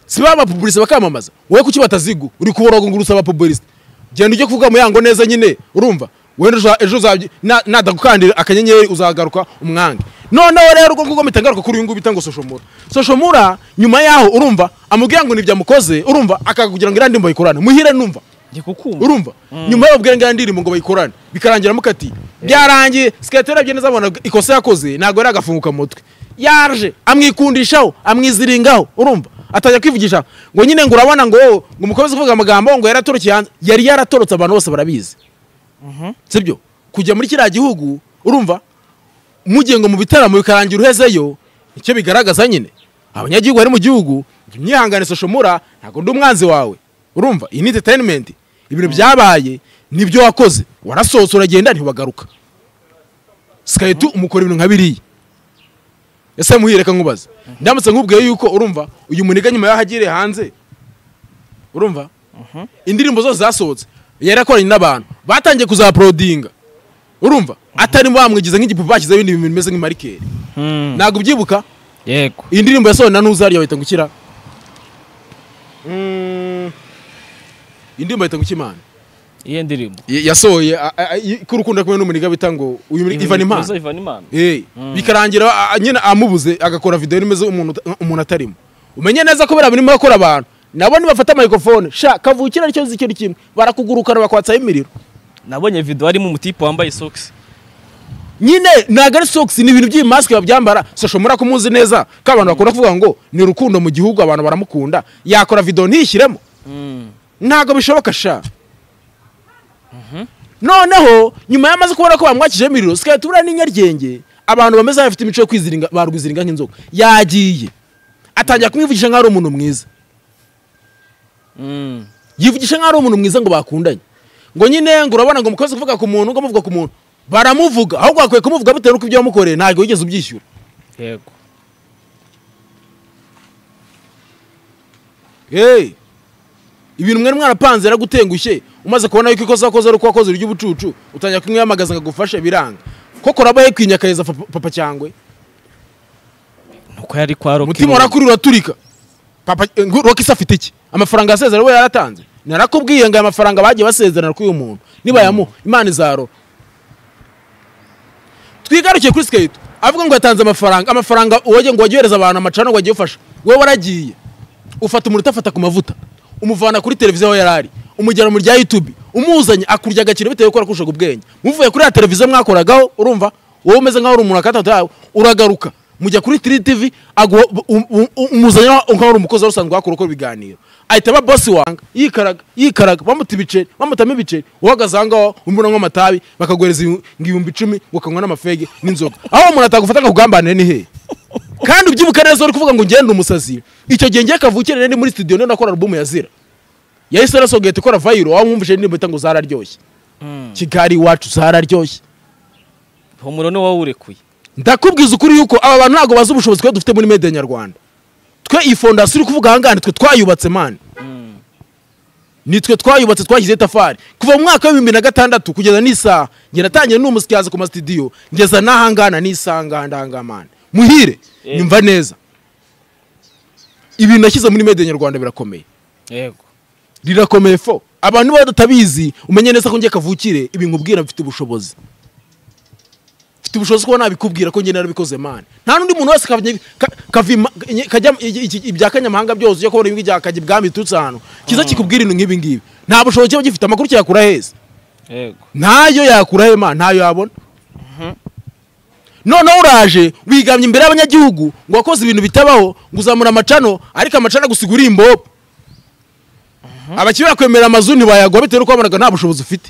si ba amapubulisite bakamamaza wowe kuki bataziguha uri kuboroga ngo urusaba abapubulisite genda ujye kuvuga mu yango neza nyine urumva wenda uza- ejo uzabyi- na- nadagukandira akanyenyeri uzagaruka umwange noneho rero urwo ngurwo mpita ngaruka kuri uyu nguyu bita ngo soshomura soshomura nyuma yaho urumva amubwira ngo nibyamukoze urumva akakugira ngo iriya ndirimbo bayikorane muhire numva ndi kukumva urumva nyuma yo babwira ngo iyo ndirimbo ngo bayikorane bikarangira mukati byarangiye sikariye arabye neza abona ikosa yakoze ntabwo yari agafunguka mutwe yaje amwikundishaho amwiziringaho urumva atajya kwivugisha ngo nyine ngo urabona ngo wowe, ngo umukomeze uvuga amagambo ngo yaratorokeye hanze yari yaratorotse abantu bose barabizi sibyo kujya muri kiriya gihugu urumva mugiye ngo mu bitaramo bikarangira uhezeyo icyo bigaragaza nyine abanyagihugu bari mu gihugu jya umwihangane soshomura ntabwo ndi umwanzi wawe urumva iyi ni entertainment ibintu byabaye nibyo wakoze warasohotse uragenda ntiwagaruka sikayiti umukora ibintu nka biriya ese muhireka nkubaze ndamutse nkubwiye yuko urumva uyu muniga nyuma y'aho agiriye hanze urumva indirimbo zose zasohotse yari akoranye n'abantu batangiye kuzaporodinga urumva atarimo bamwigize nk'igipupe bashyizeho ibindi bintu bimeze nk'imarikeri Hmm, ntabwo ubyibuka yego iyi ndirimbo yasohoye na ntuzariya bahita ngo ukira iyi ndirimbo bahita ngo ukimana iyo ndirimbo Y- yasohoye a- a- a- ko urukundo kumwe n'umuniga bita ngo uyu muri Ivan Impano Ivan- Ivan Impano Eh, bikarangira a- a- nyine amubuze agakora video nimeze umuntu uta- umuntu atarimo umenye neza ko biriya birimo gukora abantu nabo nibafata microphone sha kavukira nicyo zicyo kintu barakuguruka bakwatsaho imiriro nabonye video harimo umutipe wambaye socks nyine ntago ari socks ni ibintu by'imasike babyambara sosho muri kumuzi neza ko abantu bakunda kuvuga ngo ni urukundo mu gihugu abantu baramukunda yakora video ntiyishyiremo ntago bishoboka sha noneho nyuma yamaze kubona ko bamwakije imiriro sikaba tubura n'inyaryenge abantu bameze nk'abafite imico yo kwiziringa barwiziringa nk'inzoka yagiye atangira kumwivugisha nk'aho ari umuntu mwiza Mm. yivugisha nk'aho ari umuntu mwiza ngo bakundanye ngo nyine ngo urabona ngo mukoze kuvuga ku muntu ngo muvuga ku muntu baramuvuga ahubwo bakwiye kumuvuga bitewe n'uko ibyo wamukoreye ntabwo wigeze ubyishyura yego hey ibintu mwari mwarapanze yaragutengushye umaze kubona yuko ikosa wakoze ari uko wakoze urya ubucucu utangira kumwiyamagaza ngo agufashe biranga koko uraba yakwinya akaheza papa papa cyangwe nuko yari kwa Rock umutima Roll. urakuri uraturika papa eh, ngo rokisi afite iki amafaranga yasezerewe yaratanze narakubwiye ngo aya mafaranga bagiye basezerana kuri uyu muntu nibayamuha imana izaro twigarukiye kuri sikeyito avuga ngo yatanze amafaranga amafaranga uwagiye ngo wajye uhereza abantu amacana ngo wajye ufasha wowe waragiye ufata umuriro utafata ku mavuta umuvana kuri televiziyo aho yari ari umujyana mu rya yutubi umuzanye akurya agaciro bitewe n'uko wakurushaga ubwenge muvuye kuri ya televiziyo mwakoragaho urumva wowe umeze nk'aho uri umuntu wa gatatu yawe uragaruka mujya kuri tiri tivi aguha um- um- um- umuzanye nk'aho uri umukozi wari usanzwe wakora ukora ibiganiro ahita aba bosi wanga yikaraga yikaraga bamuta ibiceri bamutamo ibiceri uhagaze aho ngaho umuntu anywa amatabi bakaguhereza ibi- ngo ibihumbi icumi ngo ukanywa n'amafege n'inzoga aho umuntu atagufata ngo ugambanire ni hehe kandi ubyibuka neza uri kuvuga ngo ngende umusazi icyo gihe ngiye kavukire nari muri studio niyo nakora albumu ya zira yahise arasogeta ikora vayiro wamwumvise indirimbo ita ngo zararyoshye kigali iwacu zararyoshye humura ni wowe urekuye ndakubwiza ukuri yuko aba bantu ntabwo bazi ubushobozi twe dufite muri media nyarwanda twe iyi fondasiyo uri kuvuga ahangaha nitwe twayubatse mani nitwe twayubatse twashyizeho itafari kuva mu mwaka w'ibihumbi na gatandatu kugeza n'isaha njye natangiye ni umusikazi ku masitidiyo ngeza n'ahangana n'isaha ngaha ndahangaha mani muhire Eh. nyumva neza ibintu nashyize muri media nyarwanda birakomeye yego rirakomeye fo abantu niba batabizi umenye neza ko njye kavukire ibi nkubwira mfite ubushobozi mfite ubushobozi kuba nabikubwira ko njye narabikoze mani nta n'undi muntu wese kavye- ka- kavima- nye- kajya iki- iki- ibya kanyamahanga byose ujya kubona ibingi byakajya ibwami biturutse ahantu kiza kikubwira ibintu nk'ibi ngibi nta bushobozi kiba gifite amakuru kiyakura heza yego ntayo yakura hema ntayo yabona noneho uraje wigamye imbere y'abanyagihugu ngo wakoze ibintu bitabaho ngo uzamura amacano ariko amacano agusiga uri imbobo abakiri bakwemera amazu ntibayagwa bitewe n'uko babanaga nta bushobozi ufite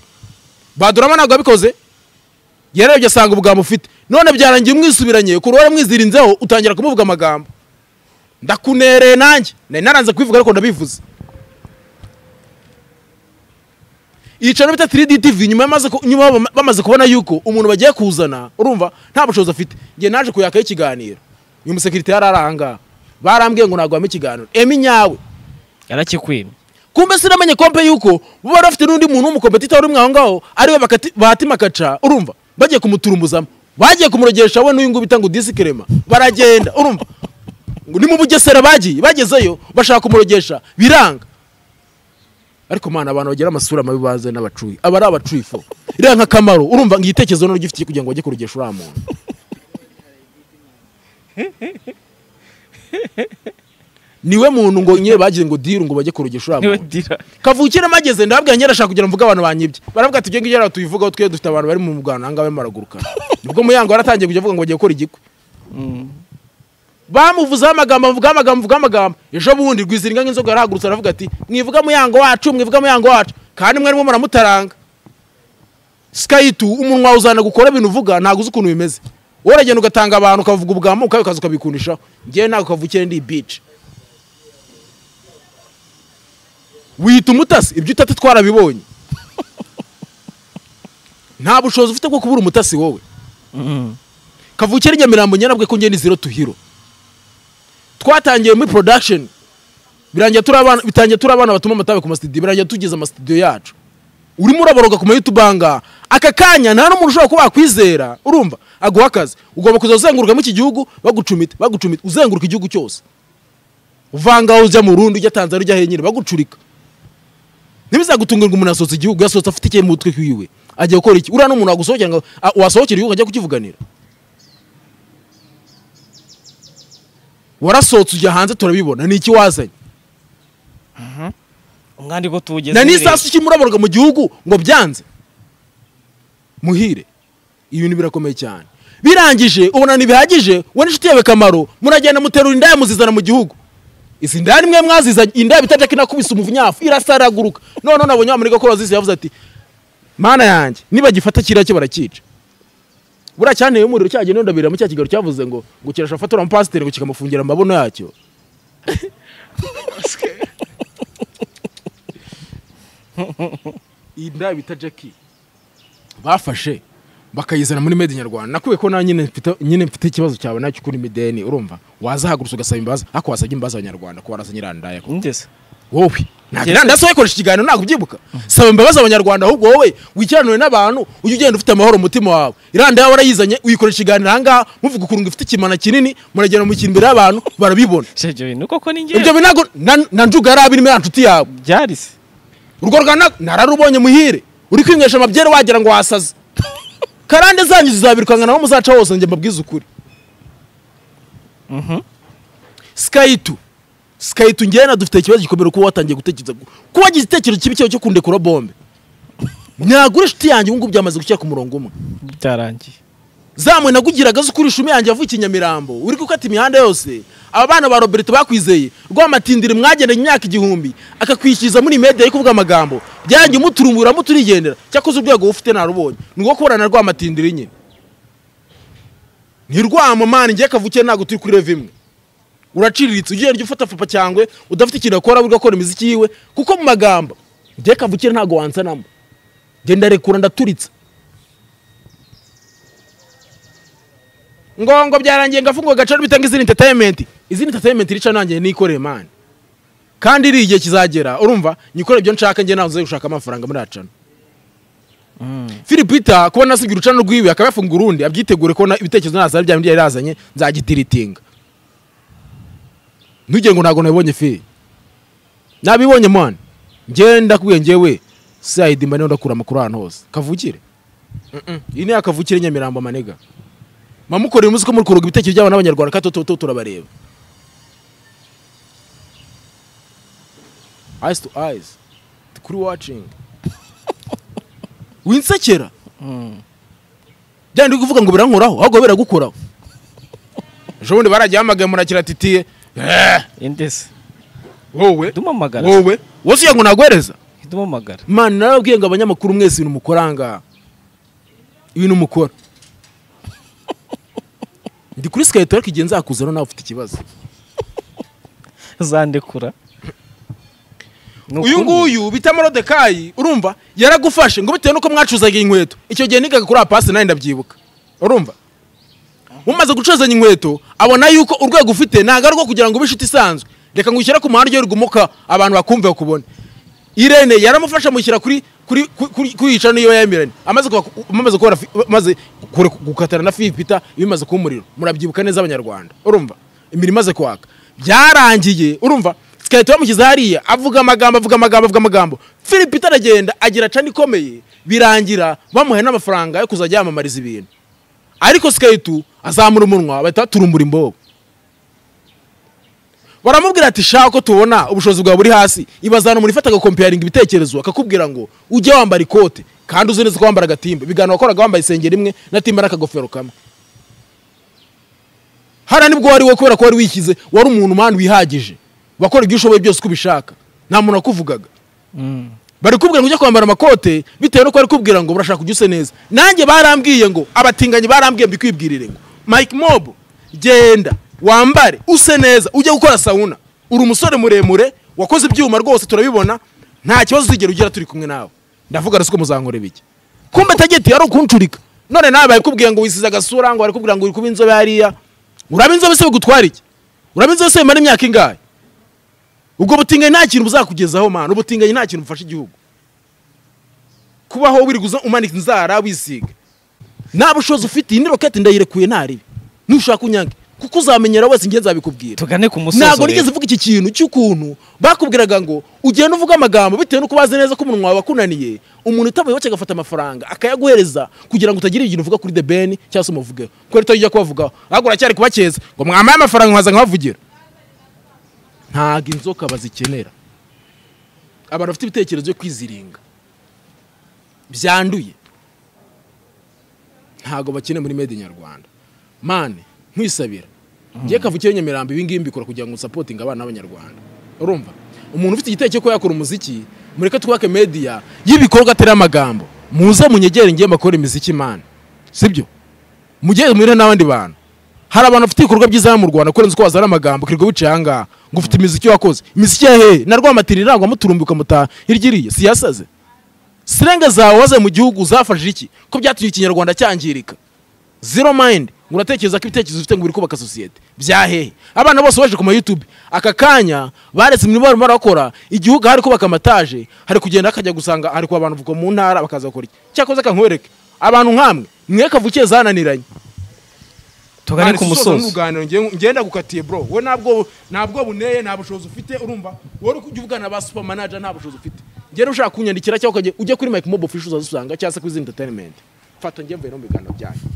badurama ntabwo yabikoze yarebye asanga ubwambu ufite none byarangiye umwisubiranye ku ruhare mwizirinzeho utangira kumuvuga amagambo ndakunereye nanjye nari naranze kubivuga ariko ndabivuze yicaro bita 3D TV nyuma yamaze ku- nyuma bama- bamaze kubona yuko umuntu bagiye kuzana urumva nta bushobozi afite nge naje kuyaka ikiganiro uyu musekirite yararanga barambwiye ngo nagwame ikiganiro emi nyawe yarakikwimye kumbe sinamenye kompe yuko bo bari bafite n'undi muntu w'umukompetita uri mwaho ngaho ariwe bakati- batima kaca urumva bagiye kumuturumbuzamo bagiye kumurogesha we n'uyu nguyu bita ngo disikrema baragenda urumva ngo ni mu bugesera bagiye bagezeyo bashaka kumurogesha biranga ariko mana abantu bagira amasura mabi baze n'abacuyi aba ari abacuyi fo iriya nk'akamaro urumva ngo igitekerezo ni ugifitiye kugira ngo bajye kurogesha uriya muntu niwe muntu ngo nyine bagize ngo diru ngo bajye kurogesha uriya niwe muntu dira kavukire mageze ndababwira njye arashaka kugira ngo mvuge abantu banyibye baravuga ati ibyo ngibyo rero tubivugaho twe dufite abantu bari mu mugano ahangaha barimo baraguruka nibwo muyango waratangiye kujya avuga ngo bagiye gukora igikwe bamuvuzeho amagambo avugaho amagambo avugaho amagambo ejo bundi rwiziringa nk'inzoga yarahagurutse aravuga ati mwivuga muyango wacu mwivuga muyango wacu kandi mwarimo muramutaranga sikayitu umunwa wawe uzana gukora ibintu uvuga ntabwo uzi ukuntu bimeze wowe uragenda ugatanga abantu ukavuga ubwamuka ukaza ukabikundishaho ngewe ntabwo kavukire ndi bici wihita umutasi ibyo utata twarabibonye nta bushobozi ufite bwo kubura umutasi wowe kavukire nyamirambo nyarabwe ko ngeni zero tuhiro twatangiye muri production birangira turi abana bitangiye turi abana batuma amatabe ku masitidiyo birangira tugeze amasitidiyo yacu urimo uraboroga ku mayutu banga aka kanya nta n'umuntu ushobora kuba wakwizera urumva aguha akazi ugomba kuza uzenguruka muri iki gihugu bagucumita bagucumita uzenguruka igihugu cyose uvangaho ujya mu rundi ujya tanzania ujya henyine bagucurika ntibizagutungurwa umuntu asohotse igihugu yasohotse afite ikihe mu mutwe wiwe agiye gukora iki uriya n'umuntu wagusohokera ngo a- wasohokera igihugu ajya kukivuganira warasohotse ujya hanze turabibona ni iki wazanye umwandi ko tuwugeze na n'isasu iki muraborwa mu gihugu ngo byanze muhire ibintu birakomeye cyane birangije ubona ntibihagije wowe n'inshuti yawe kamaro muragenda muterura indaya muzizana mu gihugu izi ndaya nimwe mwazizanye indaya bita jack inakubise umuvunyafu irasaraguruka none nabonye wa muri gakora wazisi yavuze ati mana yanjye niba gifata kiriya cyo barakica buriya cyanteye umuriro cyagiye ndabirira mu cya kigero cyavuze ngo ngo kirashafata uriya mupasiteri ngo kikamufungira amabono yacyo iyi ndaya bita jackie bafashe bakayizana muri made nyarwanda nakuye ko nanjye nyine mfite- nyine mfite ikibazo cyawe nacyo kuri mideni urumva wazahagurutse ugasaba imbabazi ariko wasabye imbabazi abanyarwanda ko warasa nyirandaya ko ngeze wowe ntabwo irandazi wakoresha ikiganiro ntabwo ubyibuka saba imbabazi abanyarwanda ahubwo wowe wikiranure n'abantu ujye ugenda ufite amahoro mu mutima wawe irandaye warayizanye uyikoresha ikiganiro ahangaha muvuga ukuntu ifite ikimana kinini muragenda mu kintu imbere y'abantu barabibona shejo ni uko ko ni ibyo ngewe binago na- na njuga yari abirimo ya nshuti yawe byari se urwo rwanda nararubonye muhire uri kwinywesha amabyere wagira ngo wasaze karande zanyu zizabirukanga naho muzaca hose njye mbabwize ukuri skayitu skayitu ngewe na dufite ikibazo gikomeye kuba watangiye gutekereza kuba wagize igitekerezo kibi cyawe cyo kundekura bombe ntagura inshuti yanjye ubu ngubu byamaze gushyira ku murongo umwe byarangiye zamwe nagugiraga zo ukuri ishumi yanjye yavukiye i Nyamirambo uri gukata imihanda yose aba bana ba roberto bakwizeye rwamatindire mwagendanye imyaka igihumbi akakwishyuza muri media yo kuvuga amagambo byanjye umuturungura muturigendera cyakoze urwego ufite narubonye ni rwo kuburana rwamatindire nyine ni rwamamana ngiye kavukiye ntabwo turi kuri rev imwe uraciriritse ugenda ujya ufata papa cyangwe udafite ikintu akora uri gukora imiziki yiwe kuko mu magambo ngiye kavukire ntabwo wansanamo genda rekura ndaturitse ngo ngo byarangiye ngafunguwe gacaro bitanga izindi entertainment izindi entertainment rica nanjye nikoreye mani kandi iri igihe kizagera urumva nyikore ibyo nshaka njye nawe nzajya gushaka amafaranga muri acana Philipita kuba nasibye urucano rwiwe akaba yafunga urundi abyitegure ko na- ibitekerezo nazara bya bindi yari yazanye nzagitiritinga ntugire ngo ntabwo nabibonye fi nabibonye mwana ngenda kubwiye njyewe sayidi mba niho ndakura amakuru ahantu hose kavukire Mm-mm. iyi ni yakavukire nyamirambo amanega mamukorera umuzi ko muri kuroga ibitekerezo by'abana b'abanyarwanda kandi toto turabareba eyes to eyes kuri watching winsekera byandi kuvuga ngo birankoraho ahubwo biragukoraho ejo bundi baragiye hamagaye murakira titiye "Eh, indese wowe ndumamagara wowe wowe ugira ngo naguhereza ndumamagara mani narabwiye ngo abanyamakuru mwese ibintu mukoranga ibintu mukora ndi kuri sikayito ariko igihe nzakuzana nawe ufite ikibazo zandekura Ni uyu ukuri. nguyu bita morodekayi urumva yaragufashe ngo bitewe nuko mwacuzaga inkweto icyo gihe nigaga kuri apasi nawe ndabyibuka urumva umaze gucuzanya inkweto abona yuko urwego ufite ntabwo ari urwo kugira ngo ube inshuti isanzwe reka ngushyire ku muhanda uryoherwa umuka abantu bakumve bakubone irene yaramufasha amushyira kuri kuri kuri- kuri yicara niyo yemeranye amaze kuba- amaze kubara fi- amaze kure- gukatana na filipita bimaze kuba umuriro murabyibuka neza abanyarwanda urumva imirimo imaze kwaka byarangiye urumva sikahita bamushyize hariya avuga amagambo avuga amagambo avuga amagambo filipita aragenda agira cani ikomeye birangira bamuhaye n'amafaranga yo kuzajya yamamariza ibintu ariko sikaritu azamura umunwa bahita baturumbura imbobo baramubwira ati shaka ko tubona ubushobozi bwawe buri hasi ibazana umuntu ifata agakompeyaringa ibitekerezo akakubwira ngo ujye wambara ikote kandi uzi neza ko wambara agatimba ibiganiro wakoraga wambaye isengeri imwe na timba n'akagofero kamwe hariya nibwo wari wowe kubera ko wari wishyize wari umuntu mani wihagije wakora ibyo ushoboye byose uko ubishaka nta muntu wakuvugaga bari kubwira ngo ujye kwambara amakote bitewe nuko bari kubwira ngo barashaka kujya usa neza nanjye barambwiye ngo abatinganyi barambwiye mbikwibwirire ngo mike mob genda wambare use neza ujye gukora sawuna uri umusore muremure wakoze ibyuma rwose turabibona nta kibazo uzigera ugira turi kumwe nawe ndavuga rero siko muzankora bike kumbe tageti yari ukuncurika none nawe barikubwiye ngo wisize agasura ngo barikubwira ngo uri kuba inzobe hariya uraba inzobe se bigutwara iki uraba inzobe se bimara imyaka ingahe ubwo butinganyi nta kintu buzakugezaho mwana ubutinganyi nta kintu bufasha igihugu kubaho wiri guza umanika inzara wisiga nta bushobozi ufite iyi ni roketi ndayirekuye ntaribi ntushaka unyange kuko uzamenyera wese njye nzabikubwira tugane ku musozo ntabwo rero. nigeze mvuga iki kintu cy'ukuntu bakubwiraga ngo ugenda uvuga amagambo bitewe n'uko bazi neza ko umuntu wawe akunaniye umuntu utamuye wacu agafata amafaranga akayaguhereza kugira ngo utagira ibintu uvuga kuri the ben cyangwa se umuvugeho kubera utarijya kubavugaho ahubwo uracyari kubakeza ngo mwamaye amafaranga nkaza nkabavugira ntabwo inzoka bazikenera abantu bafite ibitekerezo byo kwiziringa byanduye ntabwo bakeneye muri made in nyarwanda mane nkwisabira ngiye kavukire nyamirambo ibi ngibi mbikora kugira ngo nsapotinge abana b'abanyarwanda urumva umuntu ufite igitekerezo cyo kuba yakora umuziki mureke twubake media y'ibikorwa atari amagambo muze munyegere ngiye mbakore imiziki mane sibyo mugeze muhire n'abandi bantu hari abantu bafite ibikorwa byiza hano mu rwanda kurenza uko wazana amagambo ukirirwa wicaye aha ngaha ngo ufite imiziki wakoze imiziki ya hehe na rwamatiri irangwa muturumbuka mutaha hirya iriya si yasaze sirenga zawe waze mu gihugu zafashije iki ko byatumye ikinyarwanda cyangirika zero mind ngo uratekereza ko ibitekerezo ufite ngo biri kubaka sosiyete bya hehe abana bose baje ku ma youtube aka kanya baretse imirimo barimo barakora igihugu hari kubaka amataje hari kugenda hakajya gusanga hari kuba abantu kuva mu ntara bakaza gukora iki cyakoze kankwereke abantu nk'amwe mwe kavukiye zananiranye tugane Mani, ku si usoza musozo n'uruganiriro, ngiye- ngenda gukatiye bro we ntabwo ntabwo buneye nta bushobozi ufite urumva wowe uri kujya uvugana na ba super manager nta bushobozi ufite ngera ushaka kunyandikira cyangwa ukajya ujya kuri mike mob official uzazusanga cyangwa se kuri zindi entertainment fata njye mvuye no mu biganiro byanyu